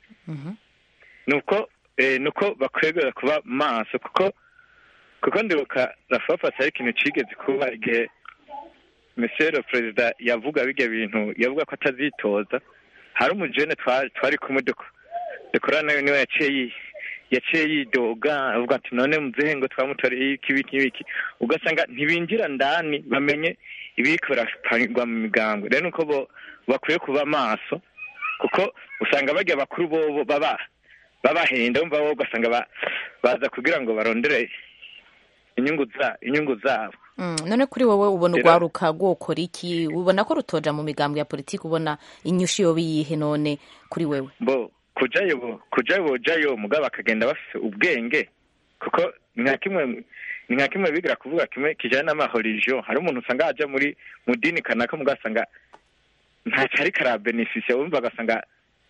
nuko eh, nuko bakwiye kuba maso kuko kuko ndibuka rafafasi hari ikintu cigeze kuba igihe monsieur le perezida yavuga bijya bintu yavuga ko atazitoza hari umujene twa- twari kumwe duko- dukorana niwe yaciye yi- yaciye yidoga avuga ati none muzehe ngo twamutoreye iki ibiki n'ibiki ugasanga ntibinjira ndani bamenye ibiriko birapangirwa mu migambwe rero nuko bo bakwiye kuba maso kuko usanga bajya bakuru bobo baba babahenda wumva bo ugasanga ba- baza kugira ngo barondere inyungu za inyungu zabo Mm, none kuri wowe ubona Rero- urwaruka rwokora iki ubona ko rutoja mu migambwe ya politiki ubona inyushi yoba iyihe none kuri wewe bo kujayo bo kujayo bojayo mugabo bakagenda bafise ubwenge kuko ni nka kimwe ni nka kimwe bigira kuvuga kimwe kijanye n'amahorijo hari umuntu usanga aja muri mu dini kanaka mugasanga ntaco ariko arabenefisiya wumva agasanga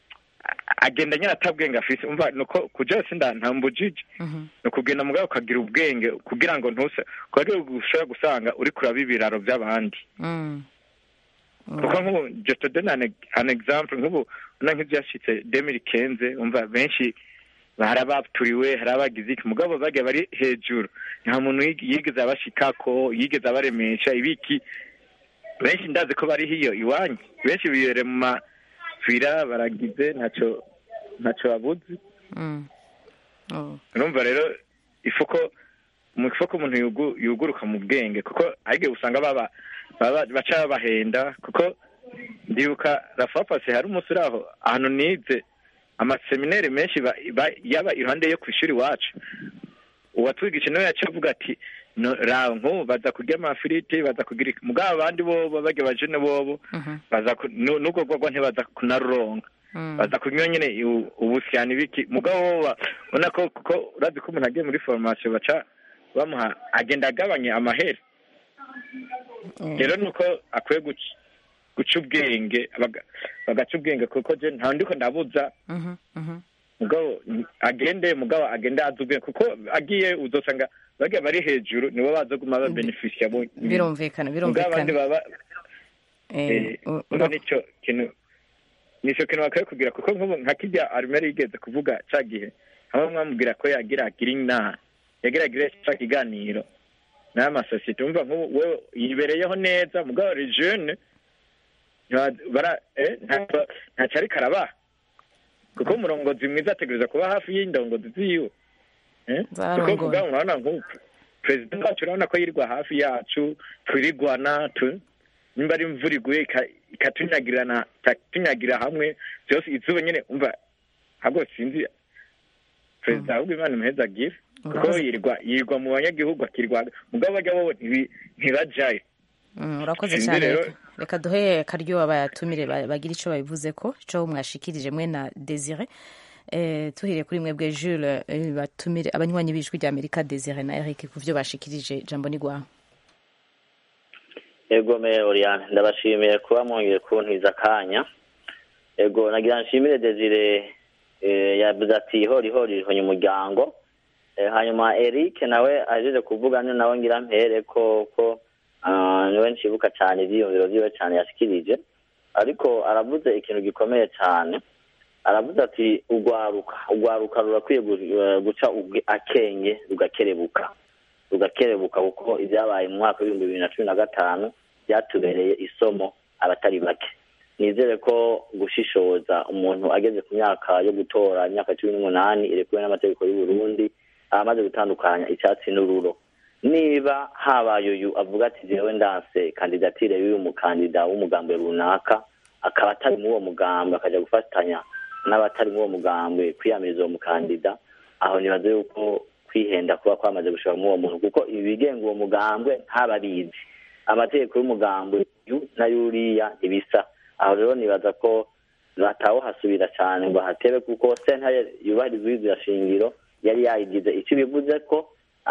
a- agenda nyine atabwenge afise umva nuko kujayo sinda ntambujije ni ukugenda mugabo ukagira ubwenge kugira ngo ntuse kugira ushobora gusanga uri kuraba ibiraro by'abandi Mm. kuko nk'ubu just to donne an, an example nk'ubu una nk'ibyashitse demiri kenze umva benshi hari abaturiwe hari abagize iki mugabo bagiye bari hejuru nta muntu yig- yigeze abashikako yigeze abaremesha ibiki benshi ndazi ko bari hiyo iwanyu benshi bibere mu mafira baragize ntaco ntaco babuzi Mm. Oh. urumva rero ifuko mu ifuko umuntu yugu- yuguruka mu bwenge kuko arige usanga baba baba baca babahenda kuko ndibuka rafapasi hari umunsi uri aho ahantu nize amaseminere menshi ba- ba- yaba iruhande yo ku ishuri iwacu uwatwigisha nawe yaciye avuga ati "No, raho nk'ubu baza kurya amafiriti baza kugira iki." mugabo abandi bobo bajya bajene bobo baza ku- nu- n'ubwo rwagwa ntibaza kunaruronka baza kunywa nyine u- ubusyani biki mugabo bo ba- ubona ko kuko urazi ko umuntu agiye muri formation baca bamuha agenda agabanya amahera rero nuko akwiye guca guca ubwenge baga- bagaca ubwenge kuko je nta ndiko ndabuza Mhm, mhm. mugabo agende mugabo agende azi ubwenge kuko agiye uzosanga bagiye bari hejuru nibo bazoguma babenefisiya bo birumvikana mugabo abandi birumvikana baba Eh, eh, u- urumva nico kintu nico kintu bakwiye kugira kuko nk'ubu nka kirya arumeri yigeze kuvuga ca gihe hamwe mwamubwira ko yagira agira inama yagira agire ca kiganiro n'aya masosiyete umva nk'ubu wewe yibereyeho neza mugabo ari jeune nta- bara eh, nta- ntaco ariko arabaha kuko umurongozi mwiza ategereza kuba hafi y'indongozi ziwe Eh? kuko Zarongoye. mugabo murabona nk'ubu perezida wacu urabona ko yirirwa hafi yacu twirigwana tu nimba ari imvura iguye ika- ikatunyagirana ikatunyagira hamwe byose izuba nyine umva ahubwo sinzi perezida ahubwo imana imuheza agire kuko Urakoze. yirirwa yirirwa mu banyagihugu akirwa mugabo bajya bo ntibi- ntibajayo Mm, urakoze Sinzi cyane rero- reka- reka duhe akaryo abayatumire ba- bagira icyo babivuze ko icyo mwashikirije mwe na desire Eh, tuhiriye kuri mwebwe jules eh, batumire abanywanyi b'ijwi rya amerika desire na eric ku byo bashikirije jambo ni rwawe ego me oriane ndabashimiye kuba mwongeye kuntiza akanya ego nagira nshimire desire eh, yavuze ati hori hori rihonye umuryango Eh, hanyuma eric nawe ahejeje kuvuga ni nawe ngira mpere ko ko ah, niwe nshibuka cyane ibyiyumviro byiwe cyane yashikirije ariko aravuze ikintu gikomeye cyane aravuze ati urwaruka urwaruka rurakwiye guca akenge rugakerebuka rugakerebuka kuko ibyabaye mu mwaka w'ibihumbi bibiri na cumi na gatanu byatubereye isomo abatari bake nizere ko gushishoza umuntu ageze ku myaka yo gutora imyaka cumi n'umunani irekuwe n'amategeko y'u Burundi amaze gutandukanya icyatsi n'ururo niba habaye uyu avuga ati jewe ndanse kandidatire y'uyu mukandida w'umugambi runaka akaba atari muri uwo mugambi akajya gufatanya n'abatari muri uwo mugambi kwiyamiriza uwo mukandida aho nibaze yuko kwihenda kuba kwamaze gushora muri uwo muntu kuko ibi bigenga uwo mugambwe ntababizi amategeko y'umugambi na yuriya ntibisa aho rero nibaza ko batawuhasubira cyane ngo hatebe kuko sentare yubahiriza izira shingiro yari yayigize icyo bivuze ko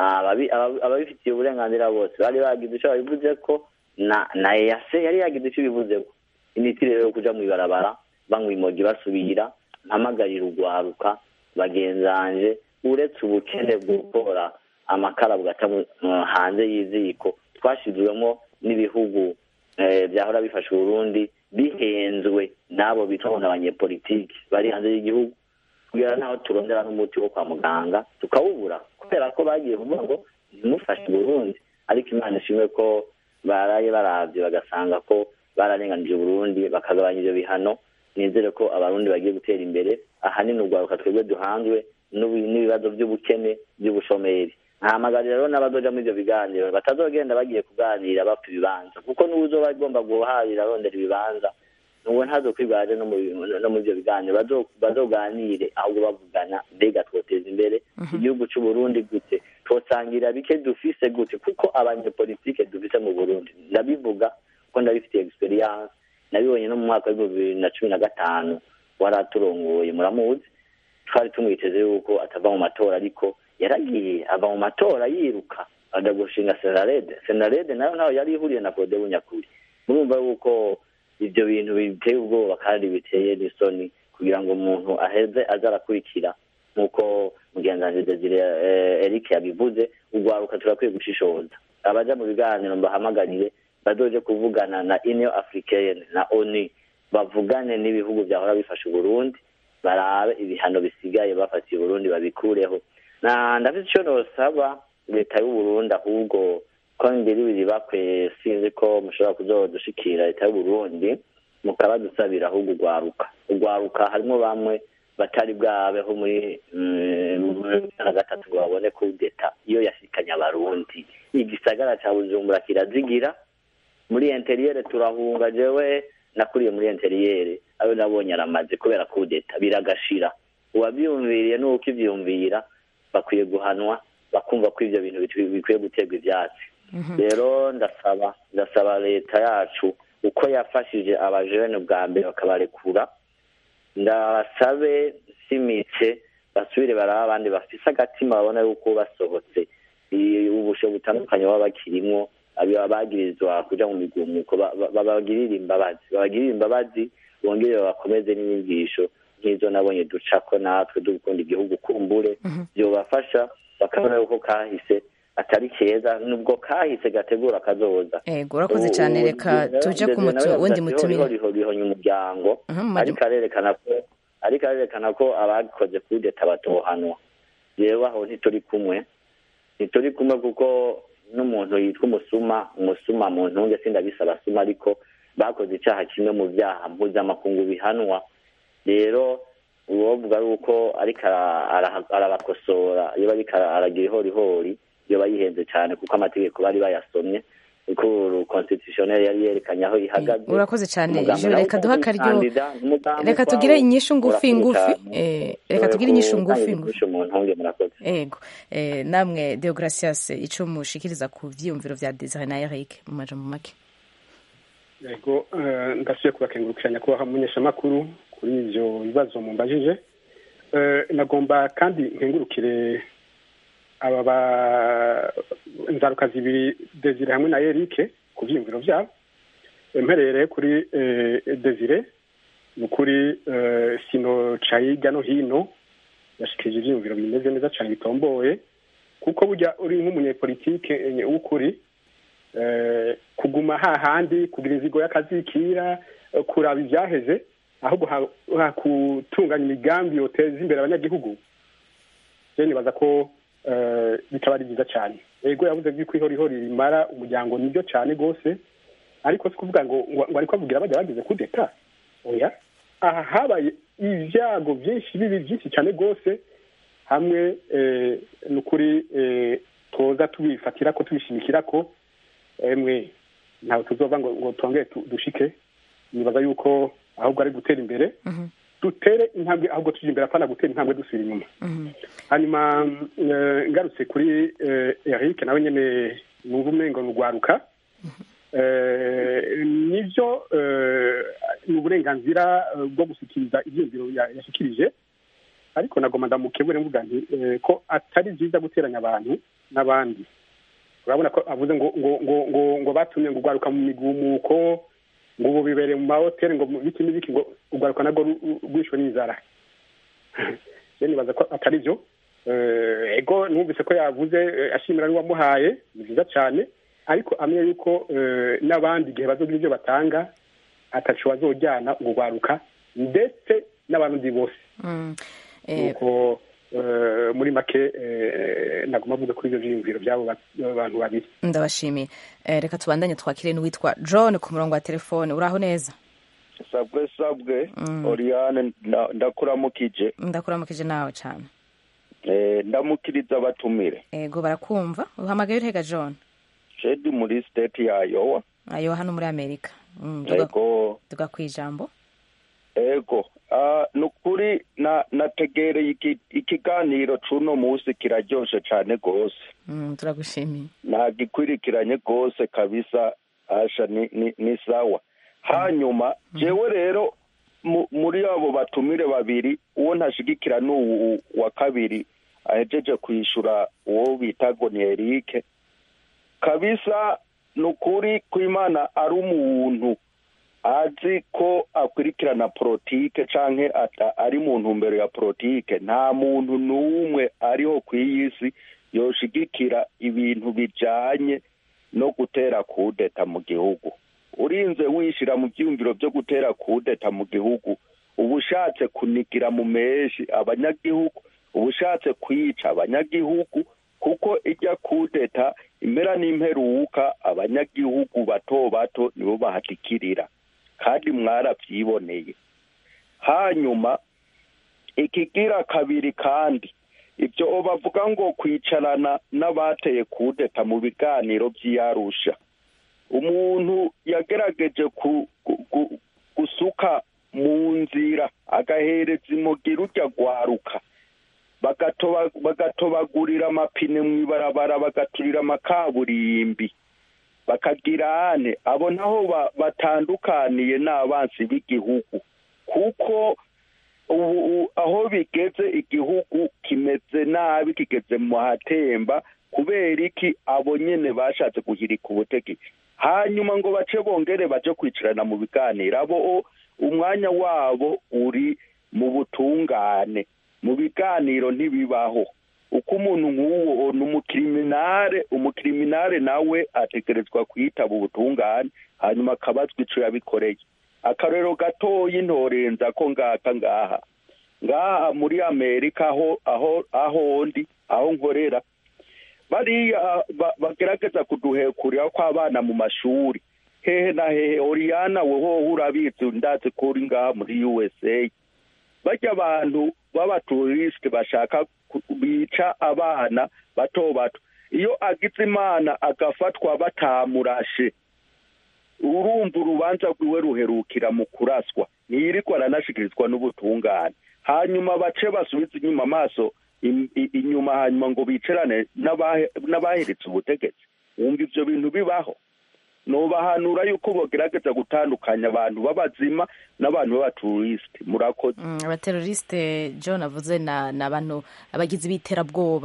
ababifitiye uburenganzira bose bari bagize icyo babivuze ko na na eyase yari yagize icyo bivuze ko imiti rero yo kuja mu ibarabara banywa imogi basubira mpamagarira urwaruka bagenzanje uretse ubukene bwo gukora amakara bugaca hanze y'iziko twashyizwemo n'ibihugu byahora bifasha uburundi bihenzwe n'abo bitwa ngo abanyepolitiki bari hanze y'igihugu kugira naho turondera n'umuti wo kwa muganga tukawubura kubera ko bagiye kuvuga ngo ntimufashe uburundi ariko imana ishimwe ko baraye barabye bagasanga ko bararenganije uburundi bakagabanya ibyo bihano nizere ko abarundi bagiye gutera imbere ahanini urwaruka twebwe duhanzwe n'ibibazo by'ubukene by'ubushomeri ntahamagarira rero n'abazoja muri ibyo biganiro batazogenda bagiye kuganira bapfa ibibanza kuko n'uwuzoba agomba guharira arondera ibibanza nuwo ntazokwigwaje no muri ibyo biganiro bazoganire ahubwo bavugana mbega twoteza imbere igihugu c'uburundi gute twosangira bike dufise gute kuko abanyepolitike dufise mu burundi ndabivuga kuko ndabifitiye experience nabibonye no mu mwaka w'ibihumbi bibiri na cumi na gatanu waraturongoye muramuzi twari tumwiteze yuko atava mu matora ariko yaragiye ava mu matora yiruka ajya gushinga senarede senarede nayo nayo yari ihuriye na kode bunyakuri murumva yuko ibyo bintu biteye ubwoba kandi biteye n'isoni kugira ngo umuntu aheze aze arakurikira nk'uko mugenzi desire eric yabivuze urwaruka turakwiye gushishoza abaja mu biganiro mbahamagarire bazoje kuvugana na union africaine na onu bavugane n'ibihugu byahora bifasha uburundi barabe ibihano bisigaye bafatiye uburundi babikureho na ndafite icyo nosaba leta y'uburundi ahubwo ko ngeri biri bakwe sinzi ko mushobora kuzodushikira leta y'uburundi mukaba dusabira ahubwo urwaruka urwaruka harimo bamwe batari bwabeho muri na gatatu ngo babone kudeta iyo yashikanye abarundi igisagara cya bujumbura kirazigira muri interiyere turahunga jewe nakuriye muri interiyere ayo nabonye aramaze kubera kudeta biragashira uwabyumviriye n'uko ibyumvira bakwiye guhanwa bakumva ko ibyo bintu bikwiye guterwa ibyatsi rero ndasaba ndasaba leta yacu uko yafashije abajene bwa mbere bakabarekura ndabasabe simitse basubire baraba abandi bafise agatima babona yuko basohotse ubusho butandukanye baba bakirimwo abagirizwa kuja mu migumuko babagirire imbabazi babagirire imbabazi bongere babakomeze n'inyigisho nk'izo nabonye ducako natwe dukunda igihugu kumbure byobafasha bakabona yuko kahise atari keza nubwo kahise gategura kazoza ego urakoze cyane reka tuje ku wundi mutumire rihonya umuryango ariko arerekana ko ariko arerekana ko abakoze kudeta batohanwa yewe aho ntituri kumwe ntituri kumwe kuko n'umuntu yitwa umusuma umusuma mu ntunge sindabisaba suma ariko bakoze icyaha kimwe mu byaha mpuzamakungu bihanwa rero uwovuga yuko ariko arabakosora iyo bariko aragira ihorihori iyo bayihenze cyane kuko amategeko bari bayasomye kuko constitutionnel yari yerekanye aho ihagaze urakoze cyane ijoro reka duha akaryo reka tugire inyishu ngufi ngufi reka tugire inyishu ngufi ngufi ego namwe deogratias ico mushikiriza ku vyiyumviro vya desire na eric mu majambo make yego ndasubiye kubakengurukiranya kubaha mumenyeshamakuru kuri ivyo bibazo mumbajije nagomba kandi nkengurukire aba ba inzaruka zibiri desire hamwe na erike ku byiyumviro byabo mperere kuri desire ni ukuri sino cayiga no hino yashikije ibyiyumviro bimeze neza cyane bitomboye kuko burya uri nk'umunyepolitike w'ukuri kuguma hahandi kugira inzigo y'akazikira kuraba ibyaheze ahubwo hakutunganya imigambi yoteza imbere abanyagihugu je nibaza ko bitaba ari byiza cyane yego yavuze yuko ihorihori rimara umuryango nibyo cyane rwose ariko si kuvuga ngo ngo ariko avugira bajya bagize kudeta oya aha habaye ibyago byinshi bibi byinshi cyane rwose hamwe ni ukuri tuza tubifatira ko tubishimikira ko emwe ntawe tuzova ngo ngo twongere dushike nibaza yuko ahubwo ari gutera imbere dutere intambwe ahubwo tujya imbere apana gutera intambwe dusubira inyuma hanyuma ngarutse kuri eric nawe nyine numva umengo ni urwaruka nibyo ni uburenganzira bwo gushyikiriza ibyiyumviro yashyikirije ariko nagomba ndamukebure mvuga nti ko atari byiza guteranya abantu n'abandi urabona ko avuze ngo ngo ngo ngo ngo batumye ngo urwaruka mu migumuko ngo ubu bibereye mu mahoteli ngo biki n'ibiki ngo urwaruka nabwo rwishwe n'inzara nibaza ko atari byo ego numvise ko yavuze ashimira n'uwamuhaye ni byiza cyane ariko amenye yuko n'abandi igihe bazogira ibyo batanga atacu bazojyana urwaruka ndetse n'abandi bose nuko muri make nagomba avuga kuri ibyo byiyumviro by'abo bantu babiri ndabashimiye reka tubandanye twakire n'uwitwa john ku murongo wa telefone uraho neza sabwe sabwe oriyane ndakuramukije ndakuramukije nawe cyane ndamukiriza abatumire ego barakumva uhamagaye urihega john shedi muri siteti ya yowa ayo hano muri amerika ego tuga ku ijambo ego ni ukuri nategereye ikiganiro cy'uno munsi kiraryoshe cyane rwose turagushimiye ntagikwirikiranye rwose kabisa asha ni sawa hanyuma jewe rero muri abo batumire babiri uwo ntashigikira ni uwu wa kabiri ahejeje kwishyura uwo bita ni erike kabisa ni ukuri ko imana ari umuntu azi ko akurikirana politike cyangwa ari mu ntumbero ya politike nta muntu n'umwe ariho ku iyi si yoshigikira ibintu bijyanye no gutera kudeta mu gihugu urinze wishyira mu byiyumviro byo gutera kudeta mu gihugu uba ushatse kunigira mu menshi abanyagihugu uba ushatse kwica abanyagihugu kuko ijya kudeta impera n'imperuka abanyagihugu bato bato nibo bahatikirira kandi mwarabyiboneye hanyuma ikigira kabiri kandi ibyo bavuga ngo kwicarana n'abateye kudeta mu biganiro by'iyarusha umuntu yagerageje gusuka mu nzira agahereza imugira ujya gwaruka bagatobagurira amapine mu ibarabara bagaturira amakaburimbi bakagira ane abo naho batandukaniye n'abansi b'igihugu kuko ubu aho bigeze igihugu kimeze nabi kigeze mu hatemba kubera iki abo nyine bashatse guhirika ubutegetsi hanyuma ngo bace bongere baje kwicarana mu biganiro abo umwanya wabo uri mu butungane mu biganiro ntibibaho uko umuntu nk'uwo ni umukiriminare umukiriminare nawe ategerezwa kwitaba ubutungane hanyuma akabazwa icyo yabikoreye akarero gatoya intorenza ko ngaka ngaha ngaha muri amerika aho aho aho ndi aho nkorera bariya bagerageza kuduhekurira kw'abana mu mashuri hehe na hehe oriyana wowe urabizi ndazi ko uri ngaha muri usa bajya abantu b'abaturisite bashaka bica abana bato bato iyo agize imana agafatwa batamurashe urumva urubanza rwiwe ruherukira mu kuraswa ntiyirirwa aranashikirizwa n'ubutungane hanyuma bace basubize inyuma amaso inyuma hanyuma ngo bicarane n'abaheretse ubutegetsi wumva ibyo bintu bibaho nubahanura yuko bagerageza gutandukanya abantu b'abazima n'abantu b'abaturisite murakoze abaterorisite john avuze ni abantu abagizi b'iterabwoba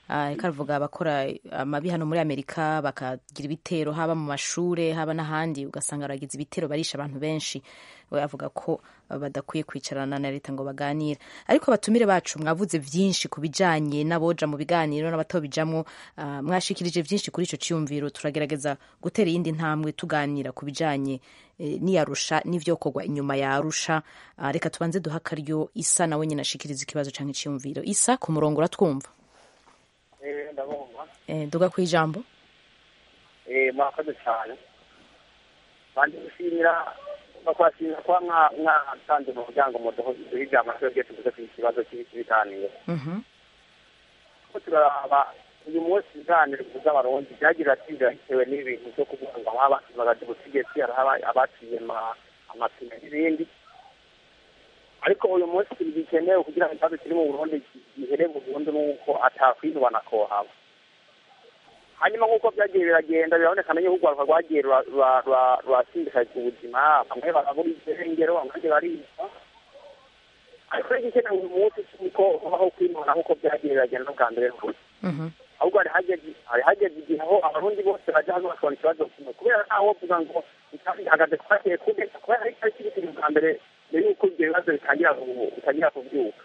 reka aravuga abakora amabi hano muri amerika bakagira ibitero haba mu mashure haba n'ahandi ugasanga baragize ibitero barisha abantu benshi we avuga ko badakwiye kwicarana na leta ngo baganire ariko abatumire bacu mwavuze byinshi ku bijanye n'aboja mu biganiro n'abatobijamwo uh, mwashikirije byinshi kuri ico ciyumviro turagerageza gutera iyindi ntambwe tuganira ku bijanye eh, n'iyarusha n'ivyokorwa inyuma ya arusha uh, reka tubanze duha akaryo isa nawe nyine ashikiriza ikibazo canke iciyumviro isa ku murongo uratwumva eh ndabumva eh, duga kw'ijambo eh mwakoze cyane bandi gushimira bakwashimira kuba mwatanze mu muryango muduhe ijambo twebwe tuvuze ku kibazo cy'ibiganiro ko turaraba uyu munsi ibiganiro bivuze abarundi byagira ati bitewe n'ibintu byo kuvuga ngo haba bagaje ubutegetsi hariho abaciye amapine n'ibindi ariko uyu munsi bikenewe kugira ngo ikibazo kiri mu burundi gihere burundu n'uko atakwinubana kohaba hanyuma nk'uko byagiye biragenda biraboneka yuko urwaruka rwagiye rwasindikaza ubuzima bamwe barabura irengero abandi baricwa ariko rero igikenewe uyu munsi cy'uko habaho kwinona nk'uko byagiye biragenda n'ubwa mbere rwose ahubwo hari hageze igihe aho abarundi bose bajya hano bakabona ikibazo kimwe kubera ntawe uvuga ngo ihagaze twagiye kubeka kubera ari cyo kiri bwa mbere mbere y'uko ibyo bibazo bitangira kubyuka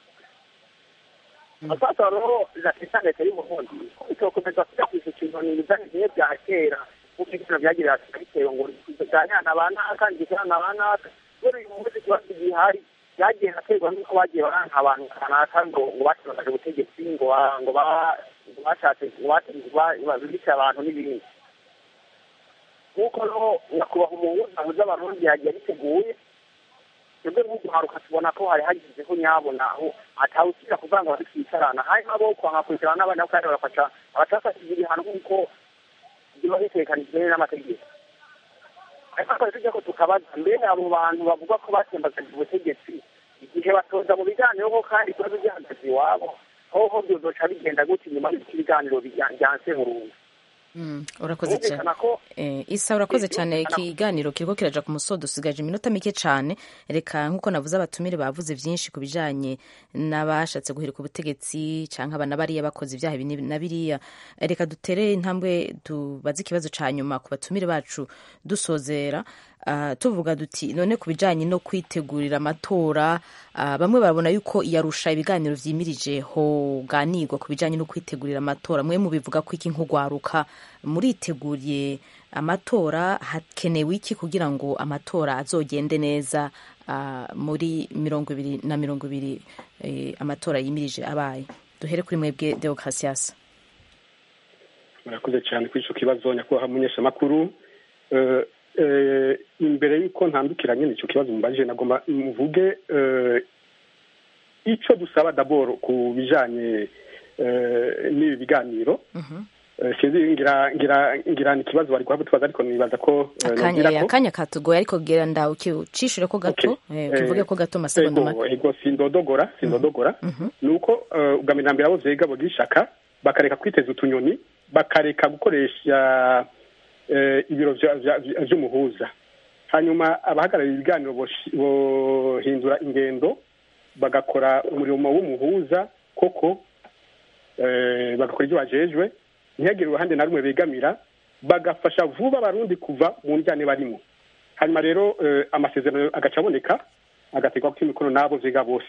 sasa rero zinafisa leta y'uburundi itokomeza kujya ikintu ni ibijanye bimwe bya kera nk'uko ibintu byagira bitewe ngo tuganirana ba naka ngikorana ba naka kubera uyu munsi ikibazo gihari byagiye aterwa n'uko bagiye baranka abantu kanaka ngo ngo bakibazaje ubutegetsi ngo ngo bashatse bice abantu n'ibindi nk'uko rero nyakubahwa umuhuza abuze abarundi yagiye biteguye twebwe nk'uguharuka tubona ko hari hagizeho nyabona aho atawusubira kuvuga ngo twicarana hanyuma bo kwanga kwicarana n'abandi kandi bagafasha abatafashije ibihano nk'uko biba bitekanijwe n'amategeko ariko twari tujya ko tukabaza mbere abo bantu bavuga ko batembagaje ubutegetsi igihe batoza mu biganiro ko kandi ikibazo gihagaze iwabo hoho byozoca bigenda gutya inyuma y'uko ibiganiro byanse burundu urakoze cyane isa urakoze cyane ikiganiro kiriko kiraja ku musodo usigaje iminota mike cyane reka nk'uko navuze abatumire bavuze byinshi ku bijanye n'abashatse guhirika ubutegetsi canke abana bariya bakoze ibyaha ibi na biriya reka dutere intambwe tubaze ikibazo ca nyuma ku batumire bacu dusozera Uh, tuvuga duti none ku bijanye no kwitegurira amatora uh, bamwe barabona yuko iyarusha ibiganiro vyimirije hoganirwa ku bijanye no kwitegurira amatora mwe mubivuga ko iki nk'ugwaruka muriteguriye amatora hakenewe iki kugira ngo amatora azogende neza uh, muri mirongo ibiri na mirongo ibiri eh, amatora yimirije abaye duhere kuri mwebwe deocasias murakoze cyane kuri ico kibazo nyakubahwa munyeshamakuru uh, imbere y'uko ntandukira nyine icyo kibazo mubajije nagomba muvuge icyo dusaba daboro ku bijyanye n'ibi biganiro sinzi ngira ngira ngira ni ikibazo bari guhabwa tubaza ariko nibaza ko akanya katugoye ariko gira ndawe ucishire ko gato tuvuge ko gato amasegonda make ego sindodogora sindodogora ni uko ubwa mbere na mbere abo vyega bogira ishaka bakareka kwiteza utunyoni bakareka gukoresha ibiro vy'umuhuza hanyuma abahagarariye ibiganiro bohindura ingendo bagakora umurimo w'umuhuza koko bagakora ibyo bajejwe ntihagire uruhande na rumwe begamira bagafasha vuba abarundi kuva mu njyane barimo hanyuma rero amasezerano agaca aboneka agategwa ko imikono n'abo vyiga bose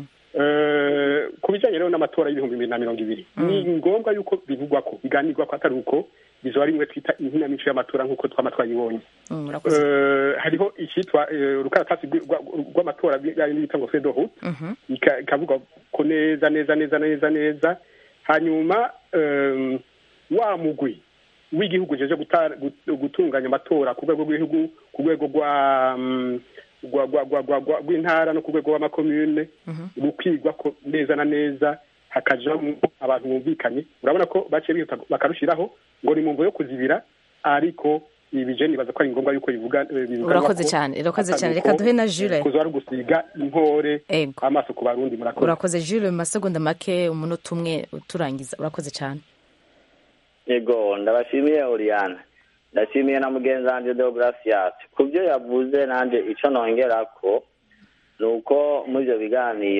ku bijyanye rero n'amatora y'ibihumbi bibiri na mirongo ibiri ni ngombwa yuko bivugwa ko biganirwa ko atari uko bizoba rimwe twita inkinamico y'amatora nk'uko twama twayibonye hariho icyitwa urukaratasi rw'amatora bita ngo fedohu ikavuga ko neza neza neza neza neza hanyuma wa mugwi w'igihugu jeje gutunganya amatora ku rwego rw'igihugu ku rwego rwa rw'intara no ku rwego rw'amakomune rukwigwa ko neza na neza hakajamo abantu bumvikanye urabona ko baciye bihuta bakarushiraho ngo ni mu mvo yo kuzibira ariko ibije nibaza ko ari ngombwa yuko bivuga urakoze cyane urakoze cyane reka duhe na Jules kuzo ari gusiga inkore amaso ku barundi murakoze urakoze Jules mu masegonda make umunota umwe uturangiza urakoze cyane yego ndabashimiye Oriana ndashimiye na mugenzi wanjye Deogratias ku byo yavuze nanjye icyo nongera ko ni uko muri ibyo biganiro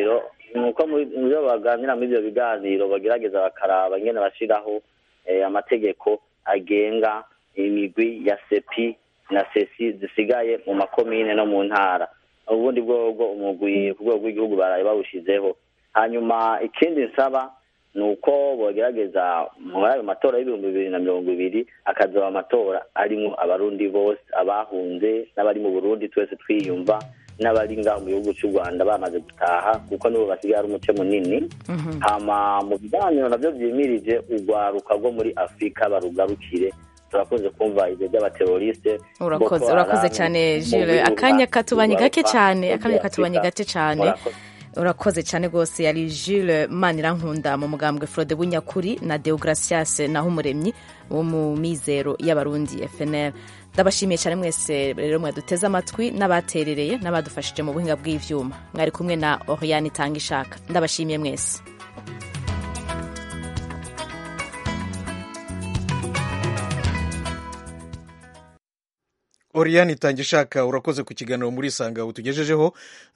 nuko mu byo baganira muri ibyo biganiro bagerageza bakaraba ingene bashiraho eh, amategeko agenga imigwi ya sepi na sesi zisigaye mu makomine no mu ntara ubundi bwobwo umugwi ku rwego rw'igihugu baraye bawushizeho hanyuma ikindi nsaba ni uko bogerageza muri ayo matora y'ibihumbi bibiri na mirongo ibiri akazoba amatora arimo abarundi bose abahunze n'abari mu burundi twese twiyumva n'abari ngaho mu gihugu cy'u rwanda bamaze gutaha kuko nibo basigaye ari umuce munini hama mu biganiro navyo vyimirije urwaruka rwo muri afurika barugarukire turakunze kumva ibyo by'abateroriste urakoze Boko urakoze Haram, cyane mu Jules bihugu akanya katubanye gake urwaruka cyane muri akanya katubanye Afurika. gake cyane Murakoze. urakoze cyane rwose yari Jules Manirankunda mu mugambwe Frode Bunyakuri na Deogracias Nahumuremyi wo mu mizero y'abarundi FNL ndabashimiye cyane mwese rero mwaduteze amatwi n'abaterereye n'abadufashije mu buhinga bw'ivyuma mwari kumwe na Oriane Tangishaka ndabashimiye mwese Oriane Itangishaka urakoze ku kiganiro muri Sanga utugejejeho